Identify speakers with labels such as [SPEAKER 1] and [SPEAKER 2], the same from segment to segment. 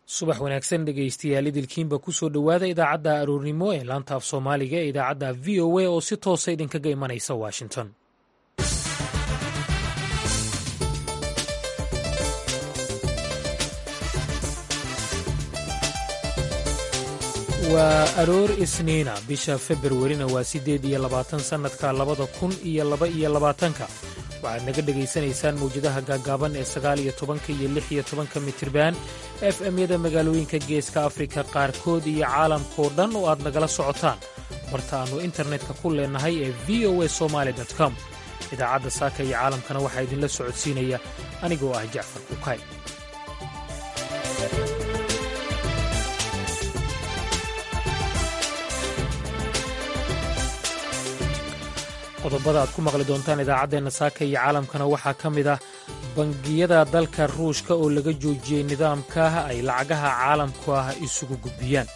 [SPEAKER 1] subax wanaagsan dhegaystayaal idilkiinba kusoo dhowaada idaacadda aroornimo ee laanta af soomaaliga ee idaacadda v o a oo si toosa idinkaga imanaysa washington waa aroor isniina bisha februarina waa siddeed iyo labaatan sannadka labada kun iyo laba iyo labaatanka waxaad naga dhegaysanaysaan mawjadaha gaaggaaban ee sagaal iyo tobanka iyo lix iyo tobanka mitirban f m-yada magaalooyinka geeska afrika qaarkood iyo caalamkao dhan oo aad nagala socotaan barta aannu internetka ku leennahay ee v o a somaali com idaacadda saaka iyo caalamkana waxaa idinla socodsiinaya anigoo ah jacfar kukay qodobada aad ku maqli doontaan idaacaddeenna saaka iyo caalamkana waxaa ka mid ah bangiyada dalka ruushka oo laga joojiyey nidaamka ay lacagaha caalamku ah isugu gudbiyaan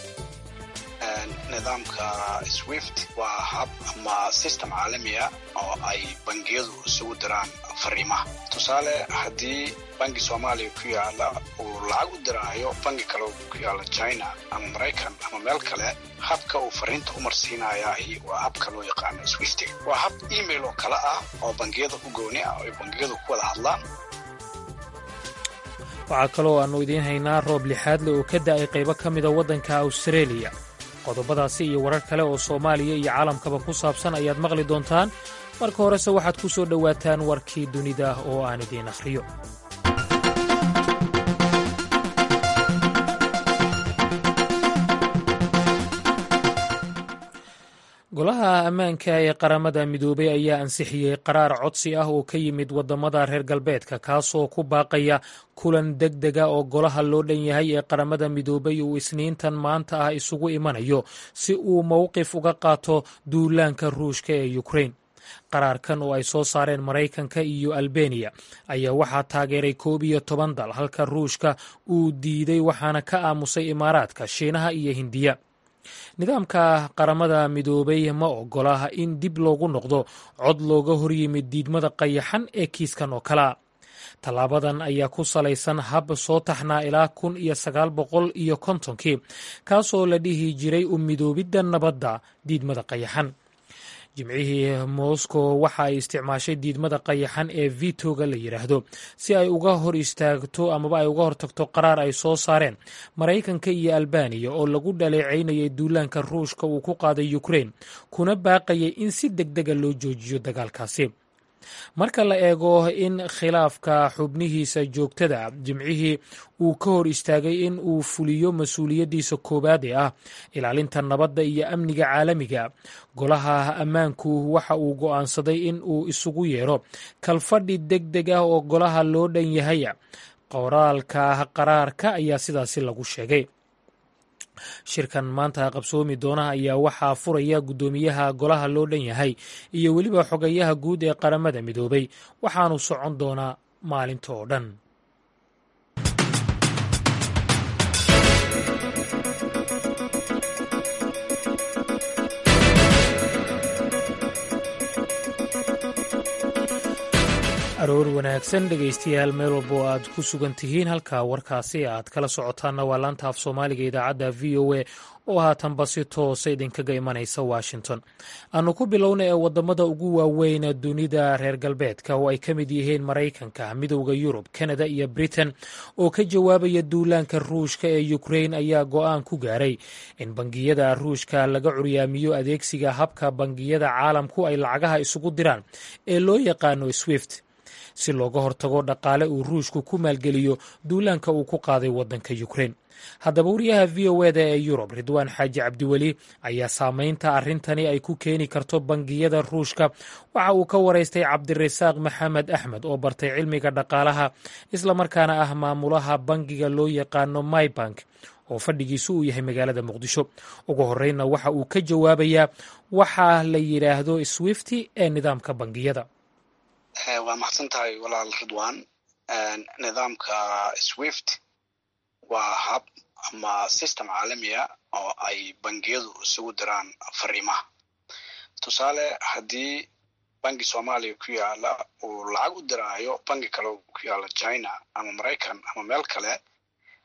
[SPEAKER 2] nidaamka swift waa hab ama system caalamiya oo ay bangiyadu isugu diraan fariimaha tusaale haddii bangi soomaaliya ku yaala uu lacag u diraayo bangi kale ku yaala china ama maraykan ama meel kale habka uu fariinta u marsiinayahi waa habka loo yaqaano swift waa hab email oo kale ah oo bangiyada u gooni ah oo ay bangiyadu ku wada hadlaan
[SPEAKER 1] waxaa kaloo aannu idiin haynaa roob lixaadle oo ka da'ay qaybo ka mida waddanka austareeliya qodobadaasi iyo warar kale oo soomaaliya iyo caalamkaba ku saabsan ayaad maqli doontaan marka horese waxaad ku soo dhowaataan warkii dunida oo aan idiin akhriyo golaha ammaanka ee qaramada midoobay ayaa ansixiyey qaraar codsi ah oo ka yimid waddamada reer galbeedka kaasoo ku baaqaya kulan deg dega oo golaha loo dhan yahay ee qaramada midoobay uu isniintan maanta ah isugu imanayo si uu mowqif uga qaato duulaanka ruushka ee ukrain qaraarkan oo ay soo saareen maraykanka iyo albeniya ayaa waxaa taageeray koob iyo toban dal halka ruushka uu diiday waxaana ka aamusay imaaraadka shiinaha iyo hindiya nidaamka qaramada midoobay ma ogola in dib loogu noqdo cod looga horyimid diidmada qayaxan ee kiiskan oo kalea tallaabadan ayaa ku salaysan hab soo taxnaa ilaa kun iyo sagaal boqol iyo kontonkii kaasoo la dhihi jiray u midoobidda nabadda diidmada qayaxan jimcihii moscow waxa ay isticmaashay diidmada qayaxan ee vitoga la yidhaahdo si ay uga hor istaagto amaba ay uga hortagto qaraar ay soo saareen maraykanka iyo albaniya oo lagu dhaleecaynayay duulaanka ruushka uu ku qaaday ukrain kuna baaqayay in si deg dega loo joojiyo dagaalkaasi marka la eego in khilaafka xubnihiisa joogtada jimcihii uu ka hor istaagay in uu fuliyo mas-uuliyaddiisa koowaad ee ah ilaalinta nabadda iyo amniga caalamiga golaha ammaanku waxa uu go'aansaday in uu isugu yeero kalfadhi deg deg ah oo golaha loo dhan yahay qoraalka qaraarka ayaa sidaasi lagu sheegay shirkan maanta qabsoomi doona ayaa waxaa furaya guddoomiyaha golaha loo dhan yahay iyo weliba xogayaha guud ee qaramada midoobay waxaanu socon doonaa maalinta oo dhan aroor wanaagsan dhegaystayaal meel walba oo aad ku sugan tihiin halka warkaasi aad kala socotaanna waa laanta af soomaaliga idaacadda v o a oo haatanba si toosa idinkaga imanaysa washington aanu ku bilowna ee waddamada ugu waaweyn dunida reer galbeedka oo ay ka mid yihiin maraykanka midowda yurub kanada iyo britain oo ka jawaabaya duulaanka ruushka ee ukrain ayaa go'aan ku gaaray in bangiyada ruushka laga curyaamiyo adeegsiga habka bangiyada caalamku ay lacagaha isugu diraan ee loo yaqaano swift si looga hortago dhaqaale uu ruushku ku maalgeliyo duulaanka uu ku qaaday waddanka ukrain haddaba wariyaha v o eda ee yurub ridwaan xaaji cabdiweli ayaa saameynta arrintani ay ku keeni karto bangiyada ruushka waxa uu ka waraystay cabdirasaaq maxamed axmed oo bartay cilmiga dhaqaalaha islamarkaana ah maamulaha bangiga loo yaqaano mybank oo fadhigiisu uu yahay magaalada muqdisho ugu horreynna waxa uu ka jawaabayaa waxaa la yidhaahdo swifti ee nidaamka bangiyada
[SPEAKER 2] waa maxsan tahay walaal ridwan nidaamka swift waa hab ama system caalamiya oo ay bangiyadu isugu diraan fariimaha tusaale haddii bangi soomaaliya ku yaala uu lacag u diraayo bangi kale ku yaala china ama maraykan ama meel kale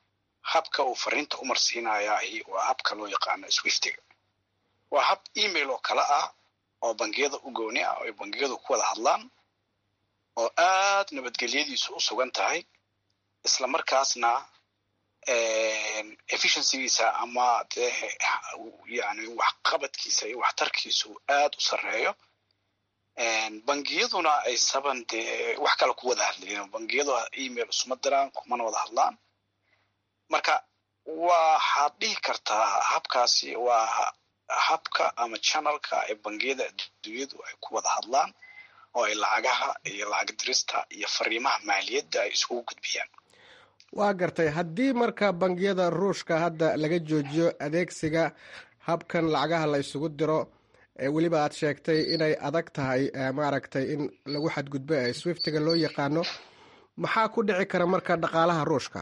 [SPEAKER 2] habka uu fariinta u marsiinayahi waa habka loo yaqaano swiftiga waa hab email oo kale ah oo bangiyada u gooni ah oo ay bangiyadu ku wada hadlaan oo aad nabadgelyadiisu u sugan tahay isla markaasna efficiencygiisa ama dee yani waxqabadkiisa iyo waxtarkiisu aad u sarreeyo bangiyaduna ay saban dee wax kale ku wada hadlayen bangiyadu email isuma diraan kumana wada hadlaan marka waxaad dhihi kartaa habkaasi waa habka ama channelka ee bangiyada adduunyadu ay ku wada hadlaan oo ay lacagaha iyo lacag dirista iyo fariimaha maaliyadda ay isugu gudbiyaan
[SPEAKER 3] waa gartay haddii marka bangiyada ruushka hadda laga joojiyo adeegsiga habkan lacagaha la isugu diro weliba aad sheegtay inay adag tahay maaragtay in lagu xadgudbo ee swiftiga loo yaqaano maxaa ku dhici kara marka dhaqaalaha ruushka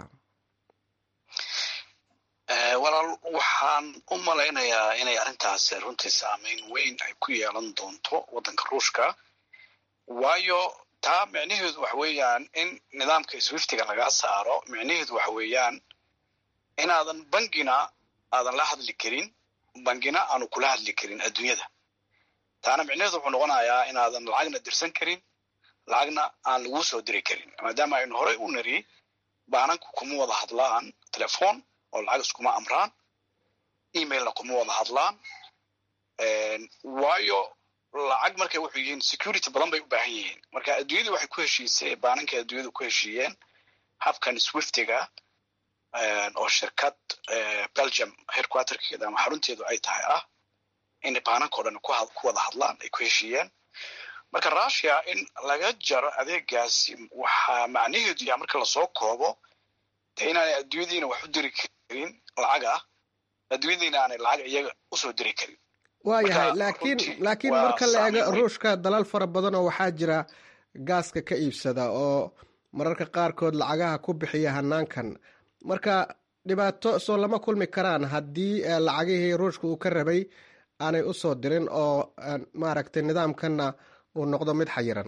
[SPEAKER 2] walaal waxaan u malaynayaa inay arrintaasi runtii saameyn weyn ay ku yeelan doonto waddanka ruushka waayo taa micnaheedu waxa weeyaan in nidaamka swiftiga laga saaro micnaheedu waxa weeyaan inaadan bangina aadan la hadli karin bangina aanu kula hadli karin adduunyada taana micnaheedu wuxuu noqonayaa inaadan lacagna dirsan karin lacagna aan laguu soo diri karin maadaama aynu horey u nari baananku kuma wada hadlaan telefoon oo lacag iskuma amraan emailna kuma wada hadlaan waayo lacag markay wuxuu yihiin security badan bay u baahan yihiin marka adduunyadu waxay ku heshiisay baananka adduunyadu ku heshiiyeen habkan swiftiga oo shirkad belgium headquarterkeeda ama xarunteedu ay tahay ah in baanankao dhan ku wada hadlaan ay ku heshiiyeen marka russia in laga jaro adeegaasi waxaa macnaheedu yaha marka lasoo koobo dee inaanay adduunyadiina wax u diri karin lacag ah adduunyadiina aanay lacag iyaga usoo diri karin
[SPEAKER 3] waayahay laakiin laakiin marka la eego ruushka dalal fara badan oo waxaa jira gaaska ka iibsada oo mararka qaarkood lacagaha ku bixiya hanaankan marka dhibaato soo lama kulmi karaan haddii lacagihii ruushka uu ka rabay aanay usoo dirin oo maaragtay nidaamkanna uu noqdo mid xayiran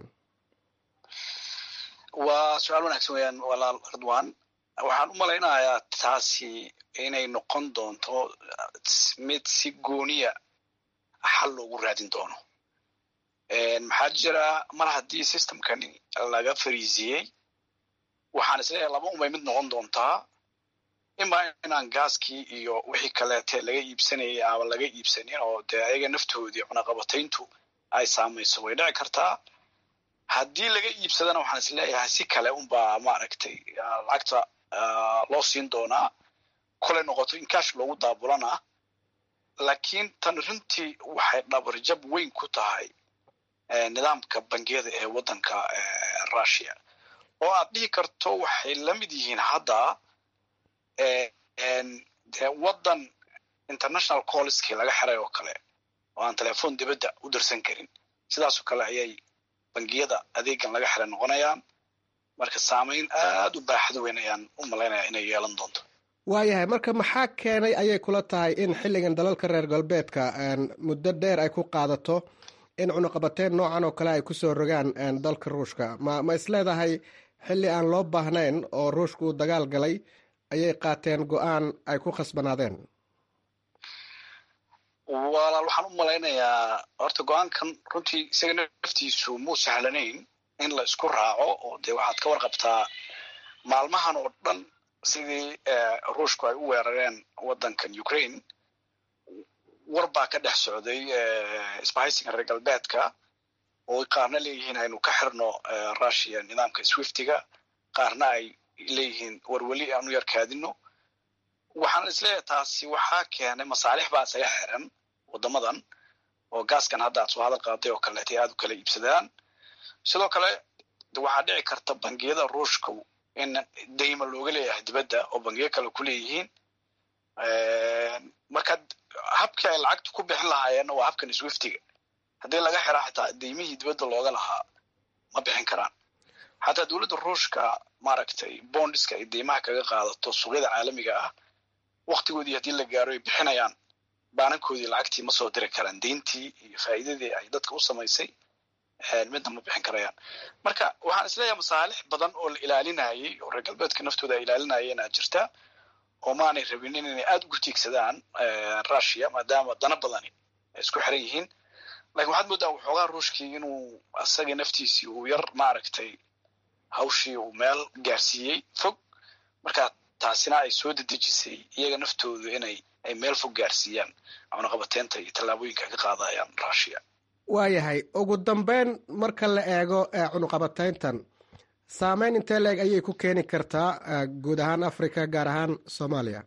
[SPEAKER 2] waa su-aal wanaagsan weyaan walaal ridwan waxaan u malaynayaa taasi inay noqon doonto mid si gooniya xal loogu raadin doono maxaa jira mar haddii systemkani laga fariisiyey waxaan isleeyahay laba unbay mid noqon doontaa ima inaan gaaskii iyo wixii kaleete laga iibsanayay ama laga iibsanin oo dee ayaga naftoodii cunaqabatayntu ay saamayso way dhici kartaa haddii laga iibsadana waxaan isleeyahay si kale unbaa maaragtay lacagta loo siin doonaa kolay noqoto in cash loogu daabulana laakiin tan runtii waxay dhabarjab weyn ku tahay nidaamka bangiyada ee waddanka russia oo aad dhihi karto waxay la mid yihiin hadda de waddan international colleskii laga xiray oo kale oo aan telefoon dibadda u dirsan karin sidaasoo kale ayay bangiyada adeegan laga xiray noqonayaan marka saameyn aada u baaxad weyn ayaan u malaynayaa inay yeelan doonto
[SPEAKER 3] waayahay marka maxaa keenay ayay kula tahay in xilligan dalalka reer galbeedka muddo dheer ay ku qaadato in cunuqabateyn noocan oo kale ay kusoo rogaan dalka ruushka ma ma isleedahay xilli aan loo baahnayn oo ruushka uu dagaal galay ayay qaateen go-aan ay ku khasbanaadeen
[SPEAKER 2] walaal waxaan u malaynayaa horta go-aankan runtii isaga naftiisu muu sahlanayn in la isku raaco oo dee waxaad ka warqabtaa maalmahan oo dhan sidii ruushku ay u weerareen waddankan ukraine war baa ka dhex socday isbahaysiga reer galbeedka oo qaarna leeyihiin aynu ka xirno russia nidaamka swiftiga qaarna ay leeyihiin warweli aanu yarkaadino waxaan isleeyahay taasi waxaa keenay masaalix baa isaga xiran waddamadan oo gaaskan hadda aad soo hadal qaaday oo kaleetay aada u kala iibsadaan sidoo kale waxaa dhici karta bangiyada ruushka in dayma looga leeyahay dibadda oo bangiyo kale ku leeyihiin marka habkii ay lacagta ku bixin lahaayeenna waa habkan swiftiga haddii laga xiraa xitaa daymihii dibadda looga lahaa ma bixin karaan xataa dowladda ruushka maaragtay bondiska ay deymaha kaga qaadato suuqyada caalamiga ah waktigoodii haddii la gaaro ay bixinayaan baanankoodii lacagtii ma soo diri karaan deyntii iyo faa'iidadii ay dadka u samaysay midna ma bixin karayaan marka waxaan isleeyahay masaalix badan oo la ilaalinayay oo reer galbeedka naftooda ay ilaalinayeenaa jirta oo maanay rabinin inay aada ugu tiigsadaan russia maadaama dana badani ay isku xiran yihiin lakin waxaad moodaa waxoogaa ruushkii inuu asagii naftiisii uu yar maaragtay hawshii uu meel gaarsiiyey fog marka taasina ay soo dedejisay iyaga naftoodu inay ay meel fog gaarsiiyaan cunaqabateynta iyo tallaabooyinka ka qaadayaan russia
[SPEAKER 3] waayahay ugu dambeyn marka la eego cunuqabateyntan saameyn intee leeg ayay ku keeni kartaa guud ahaan africa gaar ahaan soomaaliya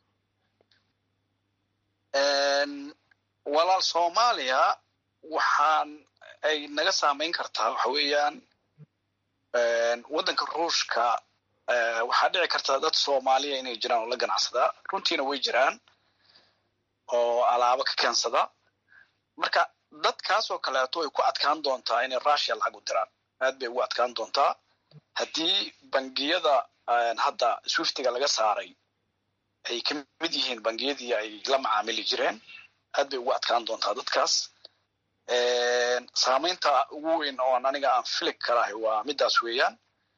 [SPEAKER 2] walaal soomaaliya waxaan ay naga saameyn kartaa waxa weeyaan waddanka ruushka waxaa dhici karta dad soomaaliya inay jiraan oo la ganacsadaa runtiina way jiraan oo alaabo ka keensada marka dadkaas oo kaleeto ay ku adkaan doontaa inay russia lacag u diraan aad bay ugu adkaan doontaa haddii bangiyada hadda swiftiga laga saaray ay ka mid yihiin bangiyadii ay la macaamili jireen aad bay ugu adkaan doontaa dadkaas saameynta ugu weyn oon aniga aan filig kalahay waa midaas weeyaan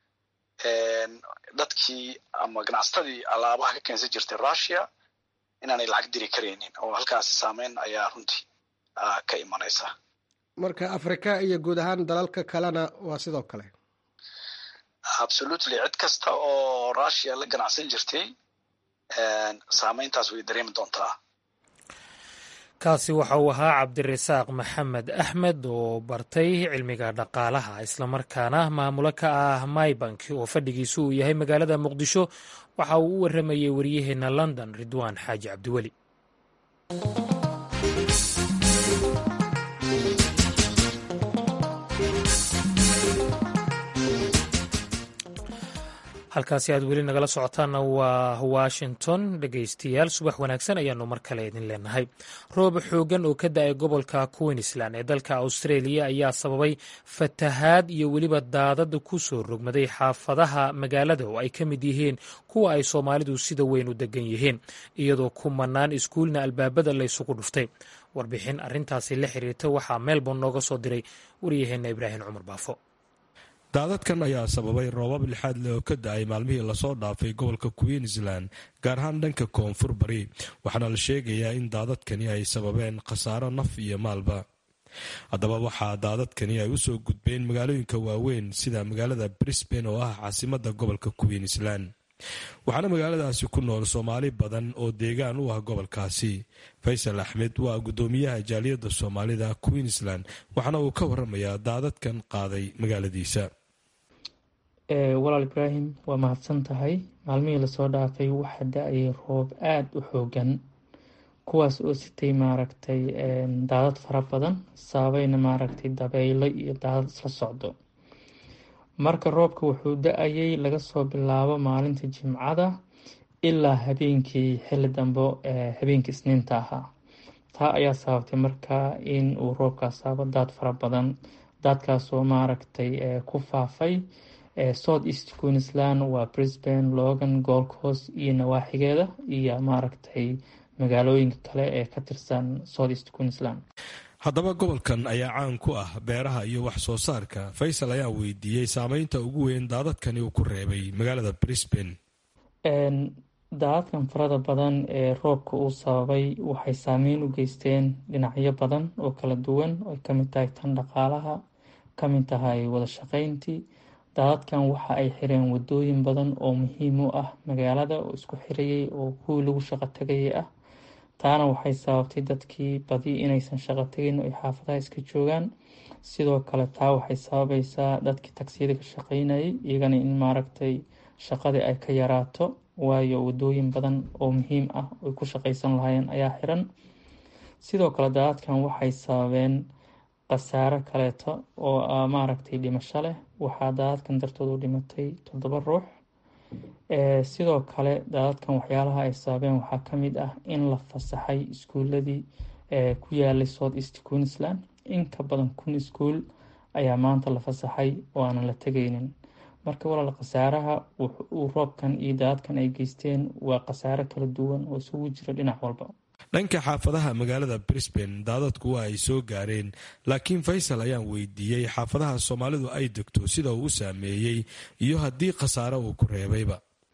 [SPEAKER 2] dadkii ama ganacsatadii alaabaha ka keensan jirtay russia inaanay lacag diri karaynin oo halkaasi saameyn ayaa runtii ka imanaysa
[SPEAKER 3] marka africa iyo guud ahaan dalalka kalena waa sidoo kale
[SPEAKER 2] absolutely cid kasta oo russia la ganacsan jirtay saameyntaas way dareemi doontaa
[SPEAKER 1] kaasi waxa uu ahaa cabdirasaaq maxamed axmed oo bartay cilmiga dhaqaalaha islamarkaana maamulo ka ah mybank oo fadhigiisu uu yahay magaalada muqdisho waxa uu u waramayey waryaheena london ridwaan xaaji cabdiweli halkaasi aad weli nagala socotaanna waa washington dhegaystayaal subax wanaagsan ayaanu mar kale idin leenahay roob xoogan oo ka da-ay gobolka queensland ee dalka australia ayaa sababay fatahaad iyo weliba daadad ku soo rogmaday xaafadaha magaalada oo ay ka mid yihiin kuwa ay soomaalidu sida weyn u degan yihiin iyadoo kumanaan iskuulna albaabada laysugu dhuftay warbixin arintaasi la xiriirta waxaa melbourne nooga soo diray waryaheena ibraahim cumar baafo
[SPEAKER 4] daadadkan ayaa sababay roobab lixaad leh oo ka da-ay maalmihii lasoo dhaafay gobolka queensland gaar ahaan dhanka koonfur bari waxaana la sheegayaa in daadadkani ay sababeen khasaaro naf iyo maalba haddaba waxaa daadadkani ay usoo gudbeen magaalooyinka waaweyn sida magaalada brisbane oo ah caasimadda gobolka queensland waxaana magaaladaasi ku nool soomaali badan oo deegaan u ah gobolkaasi faysal axmed waa guddoomiyaha jaaliyadda soomaalida queensland waxaana uu ka waramayaa daadadkan qaaday magaaladiisa
[SPEAKER 5] walaal ibraahim waa mahadsan tahay maalmihii lasoo dhaafay waxaa da-ayay roob aada u xoogan kuwaas oo sitay maaragtay daadad fara badan saabayna maaragtay dabeylo iyo daadad isla socdo marka roobka wuxuu da-ayay laga soo bilaabo maalinta jimcada ilaa habeenkii xili dambe habeenkii isniinta ahaa taa ayaa sababtay markaa in uu roobkaas saabo daad fara badan daadkaasoo maaragtay ku faafay south east queensland waa brisbane logan gold coast iyo nawaaxigeeda iyo maaragtay magaalooyinka kale ee ka tirsan south east queensland
[SPEAKER 4] haddaba gobolkan ayaa caan ku ah beeraha iyo wax soo saarka faysal ayaa weydiiyey saameynta ugu weyn daadadkani uu ku reebay magaalada brisbane
[SPEAKER 5] daadadkan farada badan ee roobka uu sababay waxay saameyn u geysteen dhinacyo badan oo kala duwan oy kamid tahay tan dhaqaalaha kamid tahay wada shaqeyntii daadadkan waxa ay xireen wadooyin badan oo muhiim u ah magaalada oo isku xirayay oo kuwii lagu shaqo tagayay ah taana waxay sababtay dadkii badi inaysan shaqo tegin ay xaafadaha iska joogaan sidoo kale taa waxay sababaysaa dadkii tagsiyada ka shaqeynayay iyagana in maaragtay shaqadii ay ka yaraato waayo wadooyin badan oo muhiim ah ay ku shaqeysan lahaayeen ayaa xiran sidoo kale daadadkan waxay sababeen khasaaro kaleeto oo maaragtay dhimasho leh waxaa daadadkan dartood u dhimatay toddoba ruux sidoo kale daadadkan waxyaalaha ay sababeen waxaa kamid ah in la fasaxay iskuuladii ku yaalay south east queensland in ka badan kun iskuul ayaa maanta la fasaxay oo aanan la tegaynin marka walaal khasaaraha uu roobkan iyo daadadkan ay geysteen waa khasaaro kala duwan oo isugu jira dhinac walba
[SPEAKER 4] dhanka xaafadaha magaalada brisbane daadadku waa ay soo gaareen laakiin faysal ayaan weydiiyey xaafadaha soomaalidu ay degto sida uu u saameeyey iyo haddii khasaaro uu ku reebayba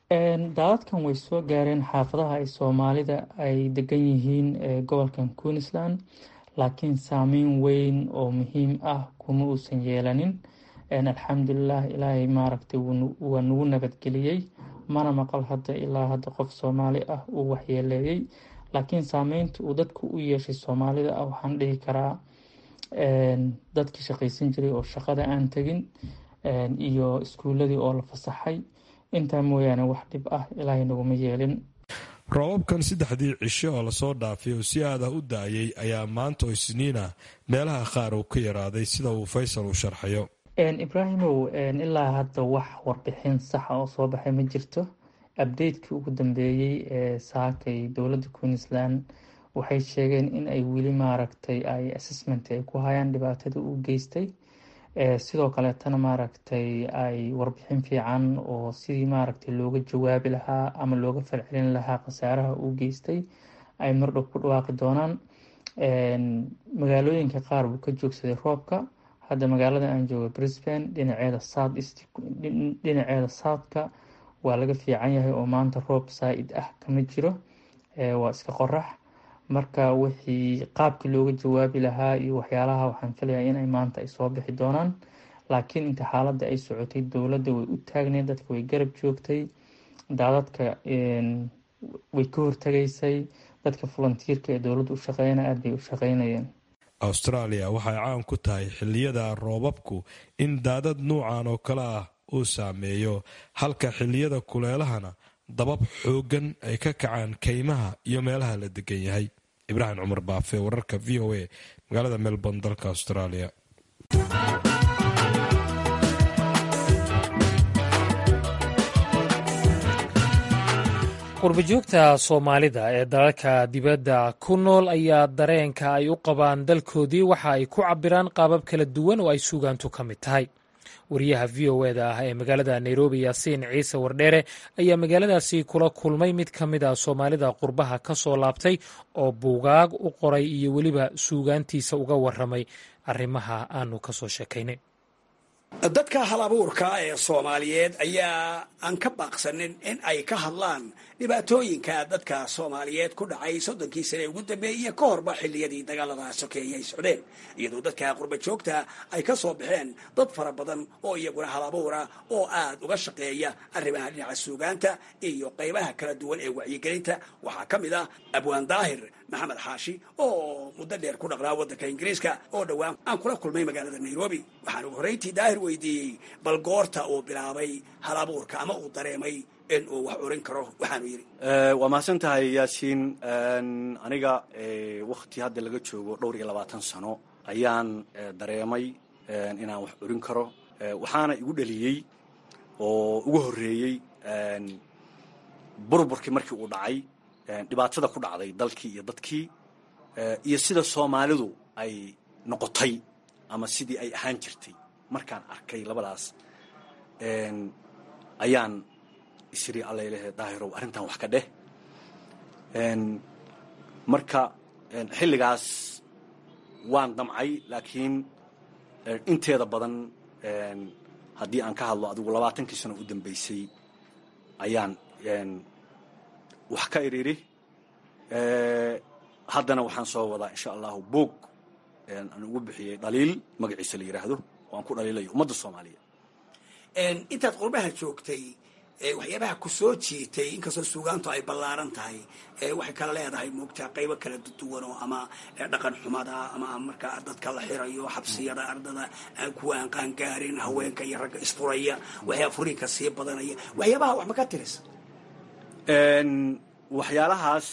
[SPEAKER 5] daadadkan way soo gaareen xaafadaha ay soomaalida ay degan yihiin gobolkan queensland laakiin saameyn weyn oo muhiim ah kuma uusan yeelanin alxamdulilah ilaahay maaragtay waa nagu nabadgeliyey mana maqal hadda ilaa hadda qof soomaali ah uu waxyeeleeyey laakiin saameynta uu dadku u yeeshay soomaalida ah waxaan dhihi karaa dadkii shaqaysan jiray oo shaqada aan tegin iyo iskuuladii oo la fasaxay intaa mooyaane wax dhib ah ilaahay naguma yeelin
[SPEAKER 4] roobabkan saddexdii cisho oo lasoo dhaafay oo si aad ah u da-ayay ayaa maanta oo isniina meelaha qaar uu ka yaraaday sida uu faysal u sharxayo
[SPEAKER 5] ibraahimow ilaa hadda wax warbixin saxa oo soo baxay ma jirto abdeytkii ugu dambeeyey ee saakay dowladda queensland waxay sheegeen in ay weli maaragtay ay assessment ay ku hayaan dhibaatada uu geystay sidoo kaleetana maaragtay ay warbixin fiican oo sidii maaragtay looga jawaabi lahaa ama looga falcelin lahaa khasaaraha uu geystay ay mardhow ku dhawaaqi doonaan magaalooyinka qaar buu ka joogsaday roobka hadda magaalada aan jooga brisbane dhinaceeda south east dhinaceeda southka waa laga fiican yahay oo maanta roob saa-id ah kama jiro waa iska qorax marka wixii qaabkii looga jawaabi lahaa iyo waxyaalaha waxaan filayaa inay maanta ay soo bixi doonaan laakiin inta xaaladda ay socotay dowladda way u taagneed dadka way garab joogtay daadadka way ka hortagaysay dadka volunteerka ee dowladda u shaqeeyana aada bay u shaqeynayeen
[SPEAKER 4] australia waxay caan ku tahay xilliyada roobabku in daadad nuucan oo kale ah uu saameeyo halka xilliyada kuleelahana dabab xooggan ay ka kacaan kaymaha iyo meelaha la degan yahay ibraahim cumar baafe wararka v o a magaalada melbourne dalka australia
[SPEAKER 1] qurbajoogta soomaalida ee dalalka dibadda ku nool ayaa dareenka ay u qabaan dalkoodii waxa ay ku cabiraan qaabab kala duwan oo ay suugaantu ka mid tahay wariyaha v o eda ah ee magaalada nairobi yaasiin ciise wardheere ayaa magaaladaasi kula kulmay mid ka mid a soomaalida qurbaha ka soo laabtay oo buugaag u qoray iyo weliba suugaantiisa uga waramay arrimaha aanu ka soo sheekaynay
[SPEAKER 6] dadka hal abuurka ee soomaaliyeed ayaa aan ka baaqsanin in ay ka hadlaan dhibaatooyinka dadka soomaaliyeed ku dhacay soddonkii sane ugu dambeeyey iyo ka horba xilliyadii dagaalada sokeeye ay socdeen iyadoo dadka qurba joogta ay ka soo baxeen dad fara badan oo iyaguna hal abuura oo aad uga shaqeeya arrimaha dhinaca suugaanta iyo qaybaha kala duwan ee wacyigelinta waxaa ka mid ah abwaan daahir maxamed xaashi oo muddo dheer ku dhaqnaa waddanka ingiriiska oo dhowaan aan kula kulmay magaalada nairobi waxaan ugu horrayntii daahir weydiiyey bal goorta uu bilaabay hal abuurka ama uu dareemay in uu wax urin karo waxaanu yidhi
[SPEAKER 7] waa mahadsan tahay yaasiin aniga wakti hadda laga joogo dhowr iyo labaatan sano ayaan dareemay inaan wax urin karo waxaana igu dheliyey oo ugu horreeyey burburkii markii uu dhacay dhibaatada ku dhacday dalkii iyo dadkii iyo sida soomaalidu ay noqotay ama sidii ay ahaan jirtay markaan arkay labadaas ayaan isiri allalehe daahirow arrintan wax ka dheh marka xilligaas waan damcay laakiin inteeda badan haddii aan ka hadlo adigu labaatankii sano u dambeysay ayaan wax ka iriri haddana waxaan soo wadaa insha allahu boog aan ugu bixiyey dhaliil magaciisa la yidhaahdo oo aan ku dhaliilayo ummadda soomaaliyeed
[SPEAKER 6] intaad qurbaha joogtay waxyaabaha ku soo jiitay inkastoo suugaantu ay ballaaran tahay waxay kala leedahay moogtaa qaybo kala duwan oo ama dhaqan xumada ama markaa dadka la xirayo xabsiyada ardada kuwa aan qaangaarin haweenka iyo ragga isfuraya waxyaa furiinka sii badanaya waxyaabaha wax ma ka tirisa
[SPEAKER 7] waxyaalahaas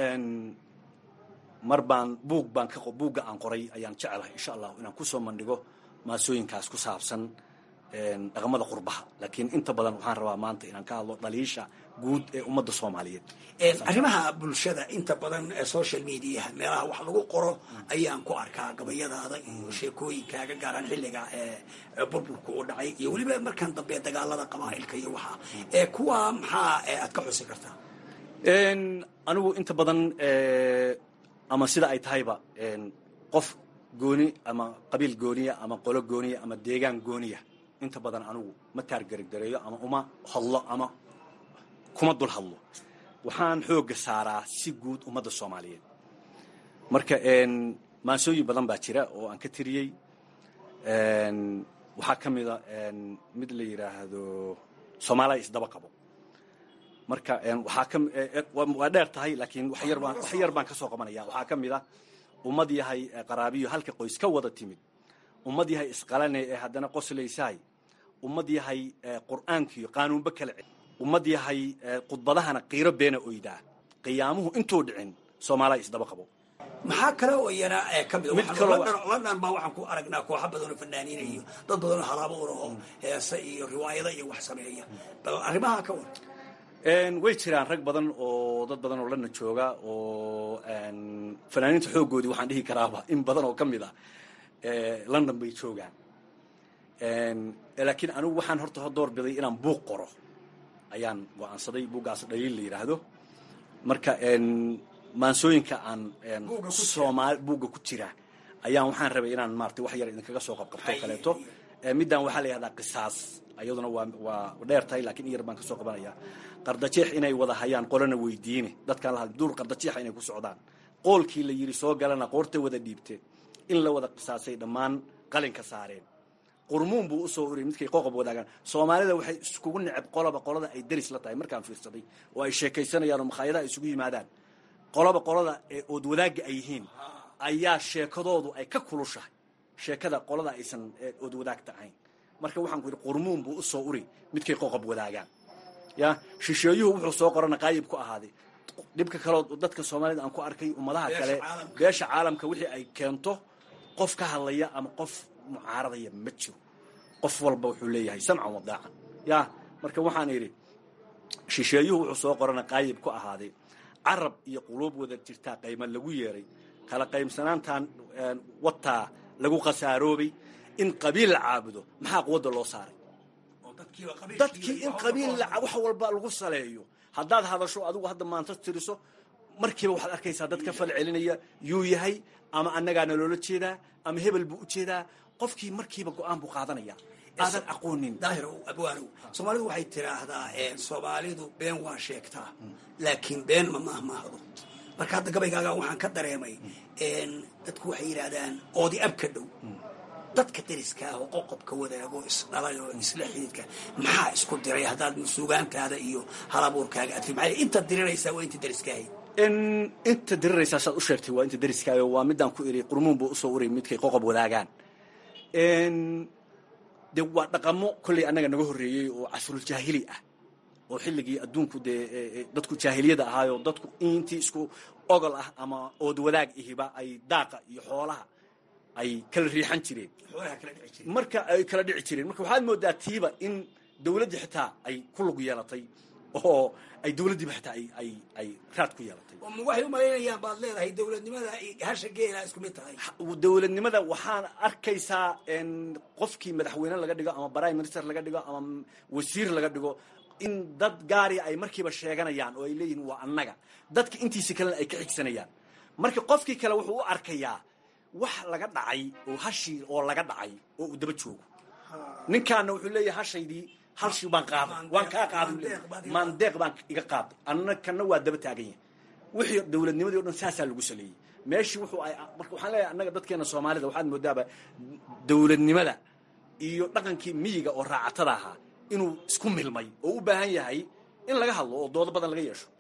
[SPEAKER 7] mar baan buug baan ka buugga aan qoray ayaan jecelahay insha allahu inaan kusoo mandhigo maasooyinkaas ku saabsan dhaqamada qurbaha laakiin inta badan waxaan rabaa maanta inaan ka hadlo dhaliisha guud ee ummadda soomaaliyeed
[SPEAKER 6] arrimaha bulshada inta badan social mediaha meelaha wax lagu qoro ayaan ku arkaa gabayadaada iyo sheekooyinkaaga gaaraan xilliga burburka u dhacay iyo weliba markaan dambe dagaalada qabaa'ilka iyo waxaa kuwa maxaa aad ka xusi kartaa
[SPEAKER 7] anigu inta badan ama sida ay tahayba qof gooni ama qabiil gooniya ama qolo gooniya ama deegaan gooniya inta badan anigu ma taargargareeyo ama uma hadlo ama kuma dul hadlo waxaan xoogga saaraa si guud ummadda soomaaliyeed marka maansooyin badan baa jira oo aan ka tiriyey waxaa ka mida mid la yidhaahdo soomaaliya isdaba qabo marka waxaa ka waa dheer tahay laakiin wax yar baan wax yar baan ka soo qabanaya waxaa ka mid ah ummad yahay qaraabiyo halka qoys ka wada timid ummad yahay isqalane ee haddana qoslaysahay ummad yahay qur'aankiyo qaanuunba kala ce ummad yahay khudbadahana qiiro beena oydaa qiyaamuhu intuu dhicin soomaaliya isdaba qabo
[SPEAKER 6] maxaa kale oo iyana ka mid
[SPEAKER 7] Mid kaloo-
[SPEAKER 6] london baa waxaan ku aragnaa kooxo badan oo fanaaniina iyo dad badan oo halaabo ur oo heese iyo riwaayado iyo wax sameeya bal arrimaha ka war
[SPEAKER 7] way jiraan rag badan oo dad badan oo lana jooga oo fanaaniinta xooggoodii waxaan dhihi karaaba in badan oo ka mid ah london bay joogaan laakiin anigu waxaan horta door biday inaan buuq qoro ayaan go-aansaday buuggaas dhaliil la yidhaahdo marka maansooyinka aan soomaali buugga ku jira ayaan waxaan rabay inaan maarata wax yar idinkaga soo qabqabto o kaleeto middan waxaa la yihahdaa qisaas iyaduna waa waa dheer tahay lakiin in yar baan kasoo qabanaya qardajeex inay wada hayaan qolana weydiine dadkaan la hadl duur qardajeexa inay ku socdaan qoolkii la yidhi soo galana qoorta wada dhiibte in la wada qisaasay dhammaan qalinka saareen qurmuun buu usoo uriyay midkay qoqob wadaagaan soomaalida waxay iskugu neceb qoloba qolada ay deris la tahay markaan fiirsaday oo ay sheekaysanayaan oo makhaayadaha isugu yimaadaan qoloba qolada ee ood wadaagga ay yihiin ayaa sheekadoodu ay ka kulushahay sheekada qolada aysan ood wadaagta ahayn marka waxaan ku yidhi qurmuun buu usoo uri midkay qoqob wadaagaan ya shisheeyuhu wuxuu soo qorana qaayib ku ahaaday dhibka kaleo dadka soomaalida aan ku arkay ummadaha kale beesha caalamka wixii ay keento qof ka hadlaya ama qof mucaaradaya ma jiro qof walba wuxuu leeyahay samcan wadaacan ya marka waxaan idhi shisheeyuhu wuxuu soo qorana qaayib ku ahaaday carab iyo quluub wada jirtaa qayma lagu yeeray kala qaybsanaantan wataa lagu khasaaroobay in qabiil la caabudo maxaa quwadda loo saaray dadkii in qabiil wax walba lagu saleeyo haddaad hadasho adigu hadda maanta tiriso markiiba waxaad arkaysaa dad ka fal celinaya yuu yahay ama annagaana loola jeedaa ama hebel buu u jeedaa qofkii markiiba go-aan buu qaadanaya aadan aqoonin
[SPEAKER 6] daahir abwaanow soomaalidu waxay tiraahdaa soomaalidu been waa sheegtaa laakiin been ma mahmaahdo marka hadda gabaygaaga waxaan ka dareemay dadku waxay yidhaahdaan oodi abka dhow dadka deriska ah oo qoqobka wadaago isdhalay oo isla xididka maxaa isku diray haddaad suugaantaada iyo halabuurkaaga adfi maxay inta diriraysaa waa inta deriska ahayd
[SPEAKER 7] inta diriraysaa saad u sheegtay waa inta deriskaayo waa midaan ku iri qurmuun buu usoo urayy midkay qoqob wadaagaan de waa dhaqamo kolley annaga naga horreeyey oo casruljaahili ah oo xilligii adduunku dee dadku jaahiliyada ahaayoo dadku intii isku ogol ah ama ood wadaag ihiba ay daaqa iyo xoolaha ay kala riixan jireen marka ay kala dhici jireen marka waxaad moodaa tiiba in dawladdii xitaa ay ku lug yeelatay oo ay dawladdiiba xitaa ay ay ay raad ku yeelatay
[SPEAKER 6] waxay u malaynayaan baad leedahay dawladnimada hasha geela isku mid tahay
[SPEAKER 7] dawladnimada waxaan arkaysaa qofkii madaxweyne laga dhigo ama prime minister laga dhigo ama wasiir laga dhigo in dad gaariya ay markiiba sheeganayaan oo ay leeyihiin waa annaga dadka intiisa kalena ay ka xigsanayaan marka qofkii kale wuxuu u arkayaa wax laga dhacay oo hashii oo laga dhacay oo uu daba joogo ninkaana wuxuu leeyahay hashaydii halshii baan qaaday waan kaa qaaday maandeeq baan iga qaaday anna kana waa daba taagan yahay wixii dawladnimadii o dhan saasaa lagu saleeyey meeshii wuxuu ay marka waxaan leeyahay annaga dadkeena soomaalida waxaad moodaaba dawladnimada iyo dhaqankii miyiga oo raacatada ahaa inuu isku milmay oo u baahan yahay in laga hadlo oo doodo badan laga yeesho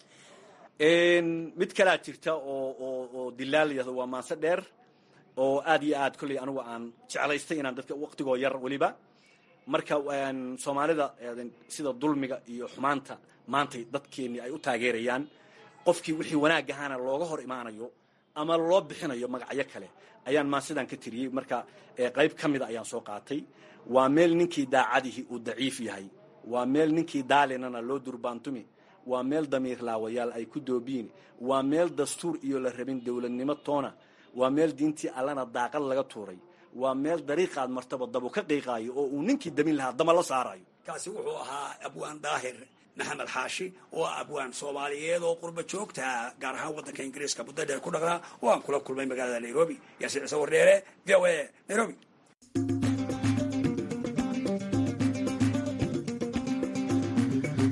[SPEAKER 7] mid kalaa jirta oo oo oo dilaal yahdo waa maanse dheer oo aad iyo aad kolley anigu aan jeclaystay inaan dadka waqtigoo yar weliba marka soomaalida sida dulmiga iyo xumaanta maantay dadkeennii ay u taageerayaan qofkii wixii wanaag ahaana looga hor imaanayo ama loo bixinayo magacyo kale ayaan maansidan ka tiriyey marka qayb ka mida ayaan soo qaatay waa meel ninkii daacadihi uu daciif yahay waa meel ninkii daalinana loo durbaantumi waa meel damiir laawayaal ay ku doobiyin waa meel dastuur iyo la rabin dowladnimo toona waa meel diintii allana daaqad laga tuuray waa meel dariiqaad martaba dabu ka qiiqaayo oo uu ninkii damin lahaa dama la saarayo
[SPEAKER 6] kaasi wuxuu ahaa abwaan daahir maxamed xaashi oo ah abwaan soomaaliyeed oo qurba joogta gaar ahaan waddanka ingiriiska muddo dheer ku dhaqnaa oo aan kula kulmay magaalada nairobi yaasiin ciise wardheere v o a nairobi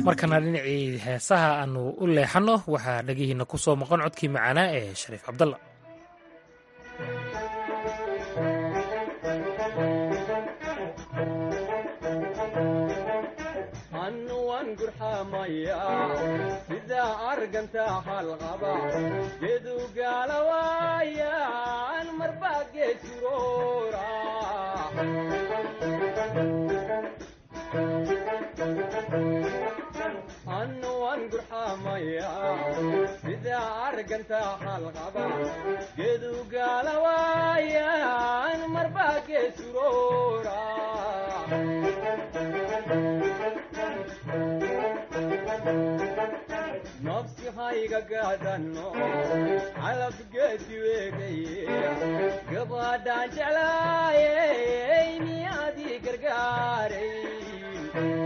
[SPEAKER 1] markana dhinacii heesaha aanu u leexanno waxaa dhegihiina ku soo maqan codkii macaanaa ee shariif cabdalla
[SPEAKER 8] annuwan gurxamaya sida arganta halqaba gedu gaalawaayan marbaa geesuroora annuwan gurxamaya sida arganta halqaba gedu gaalawaayan marbaa geesuroora nafsi hayga gaadanno calabgeedi weegaye gabadhaan jeclaayey miyaadii gargaaray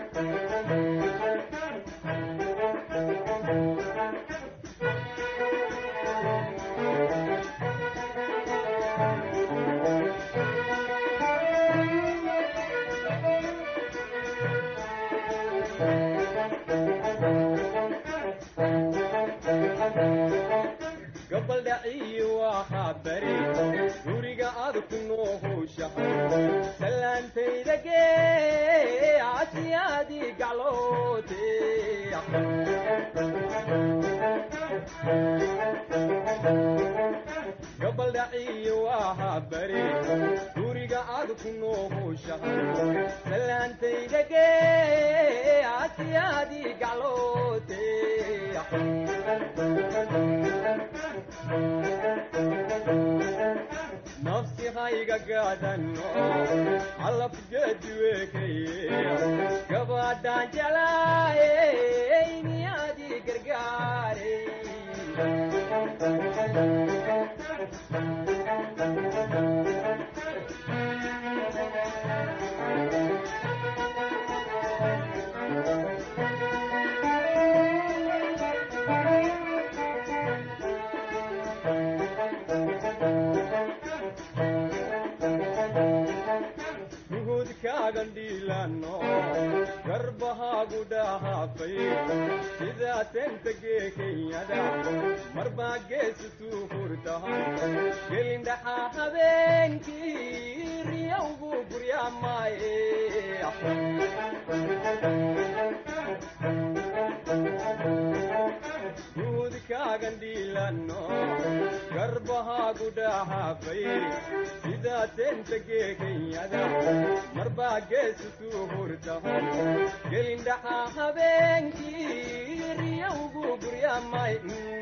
[SPEAKER 8] gabaldhaciyi waxaa bari guriga aad ku noohowshahay salaantayda gee casiyaadii gacloote gabaldhaciyi waxaa bari guriga aad ku noohowshahay salaantayda gee casiyaadii gacloote nafsi hayga gaadanno calabgeedi weekaye gabadhaan jeclaayey miyaadii gargaaray gandhiilano garbahaagu dhahaafay sidaa tentagee kenyada marbaa geesituu hurtahan gelindhaxaa habeenkii riyowgu guryaamaaye guudkaagandhiilano garbahaagu dhahaafay sidaa tentagee kenyada marbaa geesituu hurtahan gelindhaxaa habeenkii riyowgu guryaamay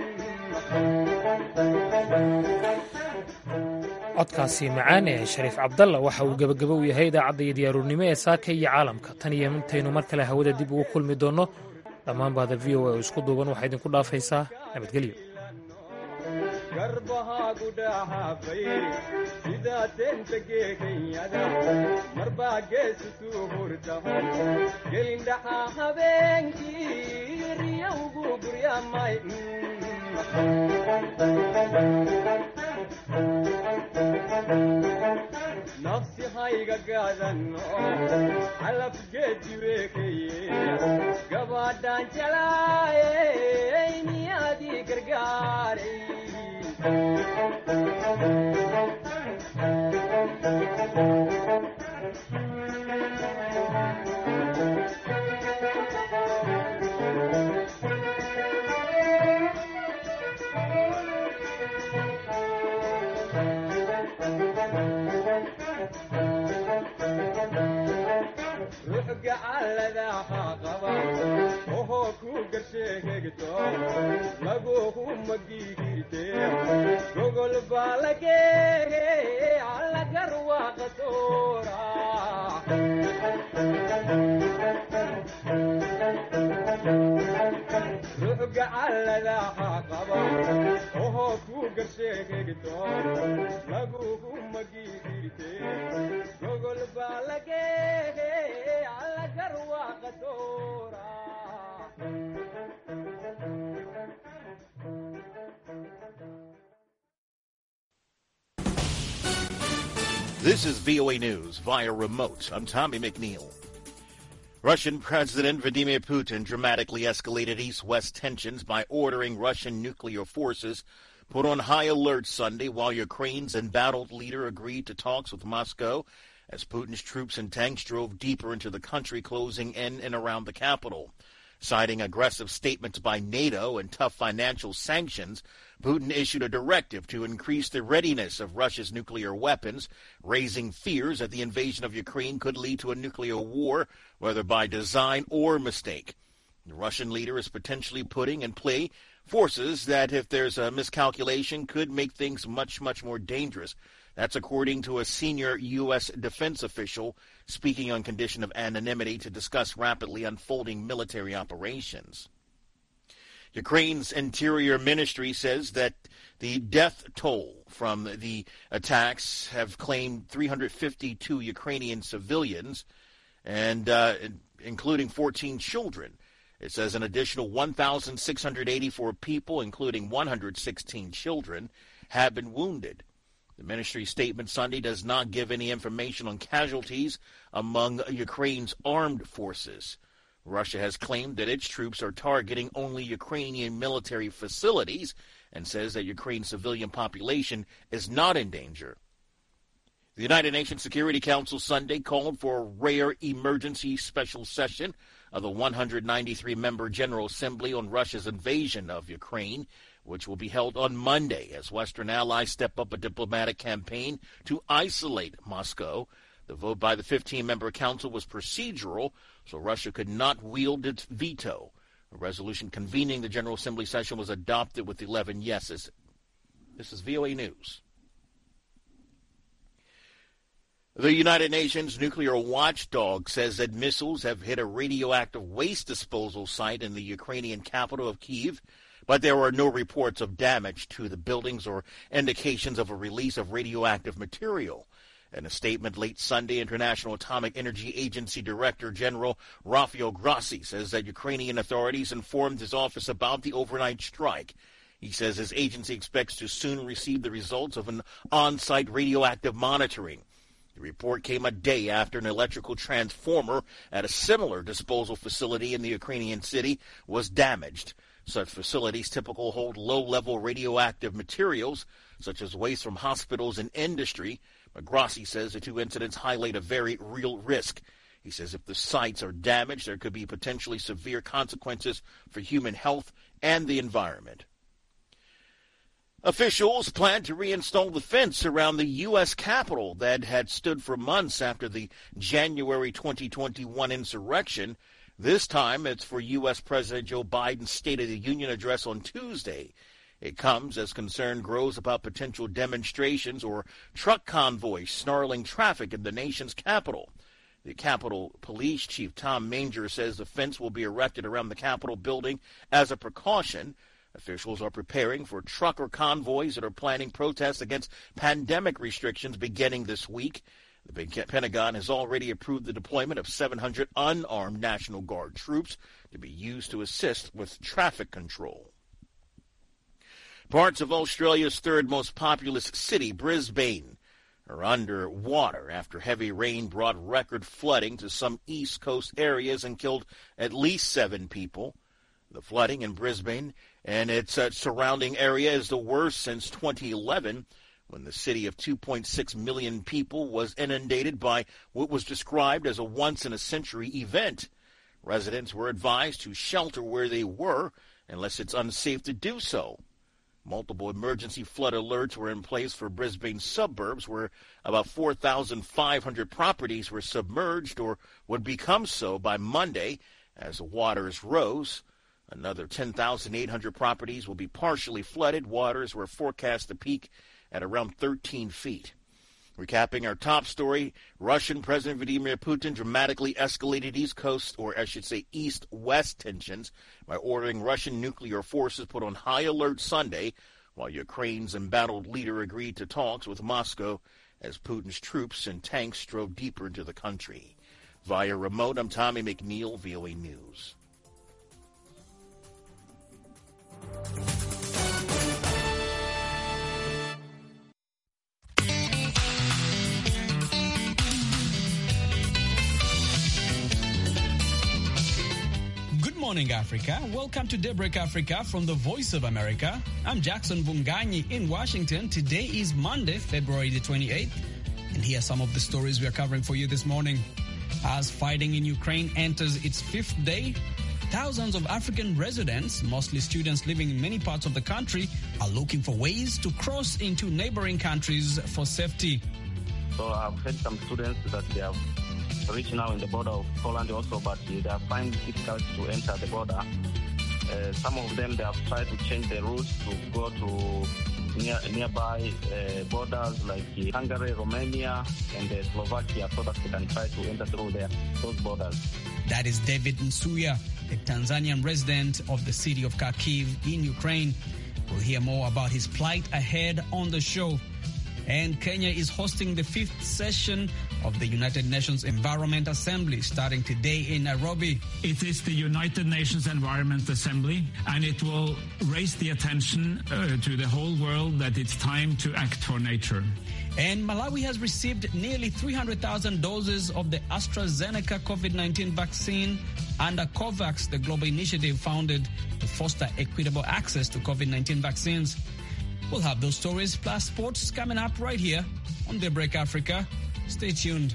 [SPEAKER 1] codkaasi macaan ee shariif cabdalla waxa uu gebagabo u yahay idaacadda iyo diyaaruurnimo ee saaka iyo caalamka tan iyo intaynu mar kale hawada dib ugu kulmi doonno dhammaan bahda v o a oo isku duuban waxaa idinku dhaafaysaa nabadgelyo
[SPEAKER 8] garbahaagu dhahaafay sidaa tentagee kenyada marbaa geesituu hurtahan gelindhaxaa habeenkii riyowgu guryaamay nafsi hayga gaadanno calabgeedi weekaye gabadhaan jeclaayey miyaadii gargaaray ruxgacalladaha qaba ohoo ku garsheegegto laguhu magigirte gogol baa lageege allagar waaqatoora ruxgacalladaha qaba ohoo ku garsheegegto laguhu magigirte gogol baa lageege allagar waaqatoora
[SPEAKER 9] This is VOA News via remote. I'm Tommy McNeil. Russian President Vladimir Putin dramatically escalated east west tensions by ordering Russian nuclear forces put on high alert Sunday while Ukraine's embattled leader agreed to talks with Moscow as Putin's troops and tanks drove deeper into the country, closing in and around the capital. Citing aggressive statements by NATO and tough financial sanctions, Putin issued a directive to increase the readiness of Russia's nuclear weapons, raising fears that the invasion of Ukraine could lead to a nuclear war, whether by design or mistake. The Russian leader is potentially putting in play forces that, if there's a miscalculation, could make things much, much more dangerous. That's according to a senior U.S. defense official speaking on condition of anonymity to discuss rapidly unfolding military operations. Ukraine's interior ministry says that the death toll from the attacks have claimed 352 Ukrainian civilians, and uh, including 14 children. It says an additional 1,684 people, including 116 children, have been wounded. The ministry statement Sunday does not give any information on casualties among Ukraine's armed forces. Russia has claimed that its troops are targeting only Ukrainian military facilities and says that Ukraine's civilian population is not in danger. The United Nations Security Council Sunday called for a rare emergency special session of the 193 member General Assembly on Russia's invasion of Ukraine which will be held on Monday as Western allies step up a diplomatic campaign to isolate Moscow. The vote by the 15 member council was procedural, so Russia could not wield its veto. A resolution convening the General Assembly session was adopted with 11 yeses. This is VOA News. The United Nations nuclear watchdog says that missiles have hit a radioactive waste disposal site in the Ukrainian capital of Kiev but there are no reports of damage to the buildings or indications of a release of radioactive material. In a statement late Sunday, International Atomic Energy Agency Director General Rafael Grossi says that Ukrainian authorities informed his office about the overnight strike. He says his agency expects to soon receive the results of an on-site radioactive monitoring. The report came a day after an electrical transformer at a similar disposal facility in the Ukrainian city was damaged. Such facilities typically hold low-level radioactive materials, such as waste from hospitals and industry. But Grossi says the two incidents highlight a very real risk. He says if the sites are damaged, there could be potentially severe consequences for human health and the environment. Officials plan to reinstall the fence around the U.S. Capitol that had stood for months after the January 2021 insurrection. This time it's for U.S. President Joe Biden's State of the Union address on Tuesday. It comes as concern grows about potential demonstrations or truck convoys snarling traffic in the nation's capital. The Capitol Police Chief Tom Manger says the fence will be erected around the Capitol building as a precaution. Officials are preparing for trucker convoys that are planning protests against pandemic restrictions beginning this week. The Pentagon has already approved the deployment of 700 unarmed National Guard troops to be used to assist with traffic control. Parts of Australia's third most populous city, Brisbane, are under water after heavy rain brought record flooding to some east coast areas and killed at least seven people. The flooding in Brisbane and its uh, surrounding area is the worst since 2011 when the city of 2.6 million people was inundated by what was described as a once in a century event. Residents were advised to shelter where they were unless it's unsafe to do so. Multiple emergency flood alerts were in place for Brisbane suburbs where about 4,500 properties were submerged or would become so by Monday as the waters rose. Another 10,800 properties will be partially flooded. Waters were forecast to peak at around 13 feet. Recapping our top story, Russian President Vladimir Putin dramatically escalated East Coast, or I should say East West tensions, by ordering Russian nuclear forces put on high alert Sunday, while Ukraine's embattled leader agreed to talks with Moscow as Putin's troops and tanks drove deeper into the country. Via remote, I'm Tommy McNeil, VOA News.
[SPEAKER 10] morning, Africa. Welcome to Daybreak Africa from the Voice of America. I'm Jackson Bunganyi in Washington. Today is Monday, February the 28th, and here are some of the stories we are covering for you this morning. As fighting in Ukraine enters its fifth day, thousands of African residents, mostly students living in many parts of the country, are looking for ways to cross into neighboring countries for safety.
[SPEAKER 11] So I've had some students that they have reached now in the border of Poland also, but they are finding it difficult to enter the border. Uh, some of them, they have tried to change the routes to go to near, nearby uh, borders like Hungary, Romania, and uh, Slovakia so that they can try to enter through there, those borders.
[SPEAKER 10] That is David Nsuya, a Tanzanian resident of the city of Kharkiv in Ukraine. We'll hear more about his plight ahead on the show. And Kenya is hosting the fifth session of the United Nations Environment Assembly starting today in Nairobi.
[SPEAKER 12] It is the United Nations Environment Assembly, and it will raise the attention uh, to the whole world that it's time to act for nature.
[SPEAKER 10] And Malawi has received nearly 300,000 doses of the AstraZeneca COVID 19 vaccine under COVAX, the global initiative founded to foster equitable access to COVID 19 vaccines. We'll have those stories plus sports coming up right here on Daybreak Africa. Stay tuned.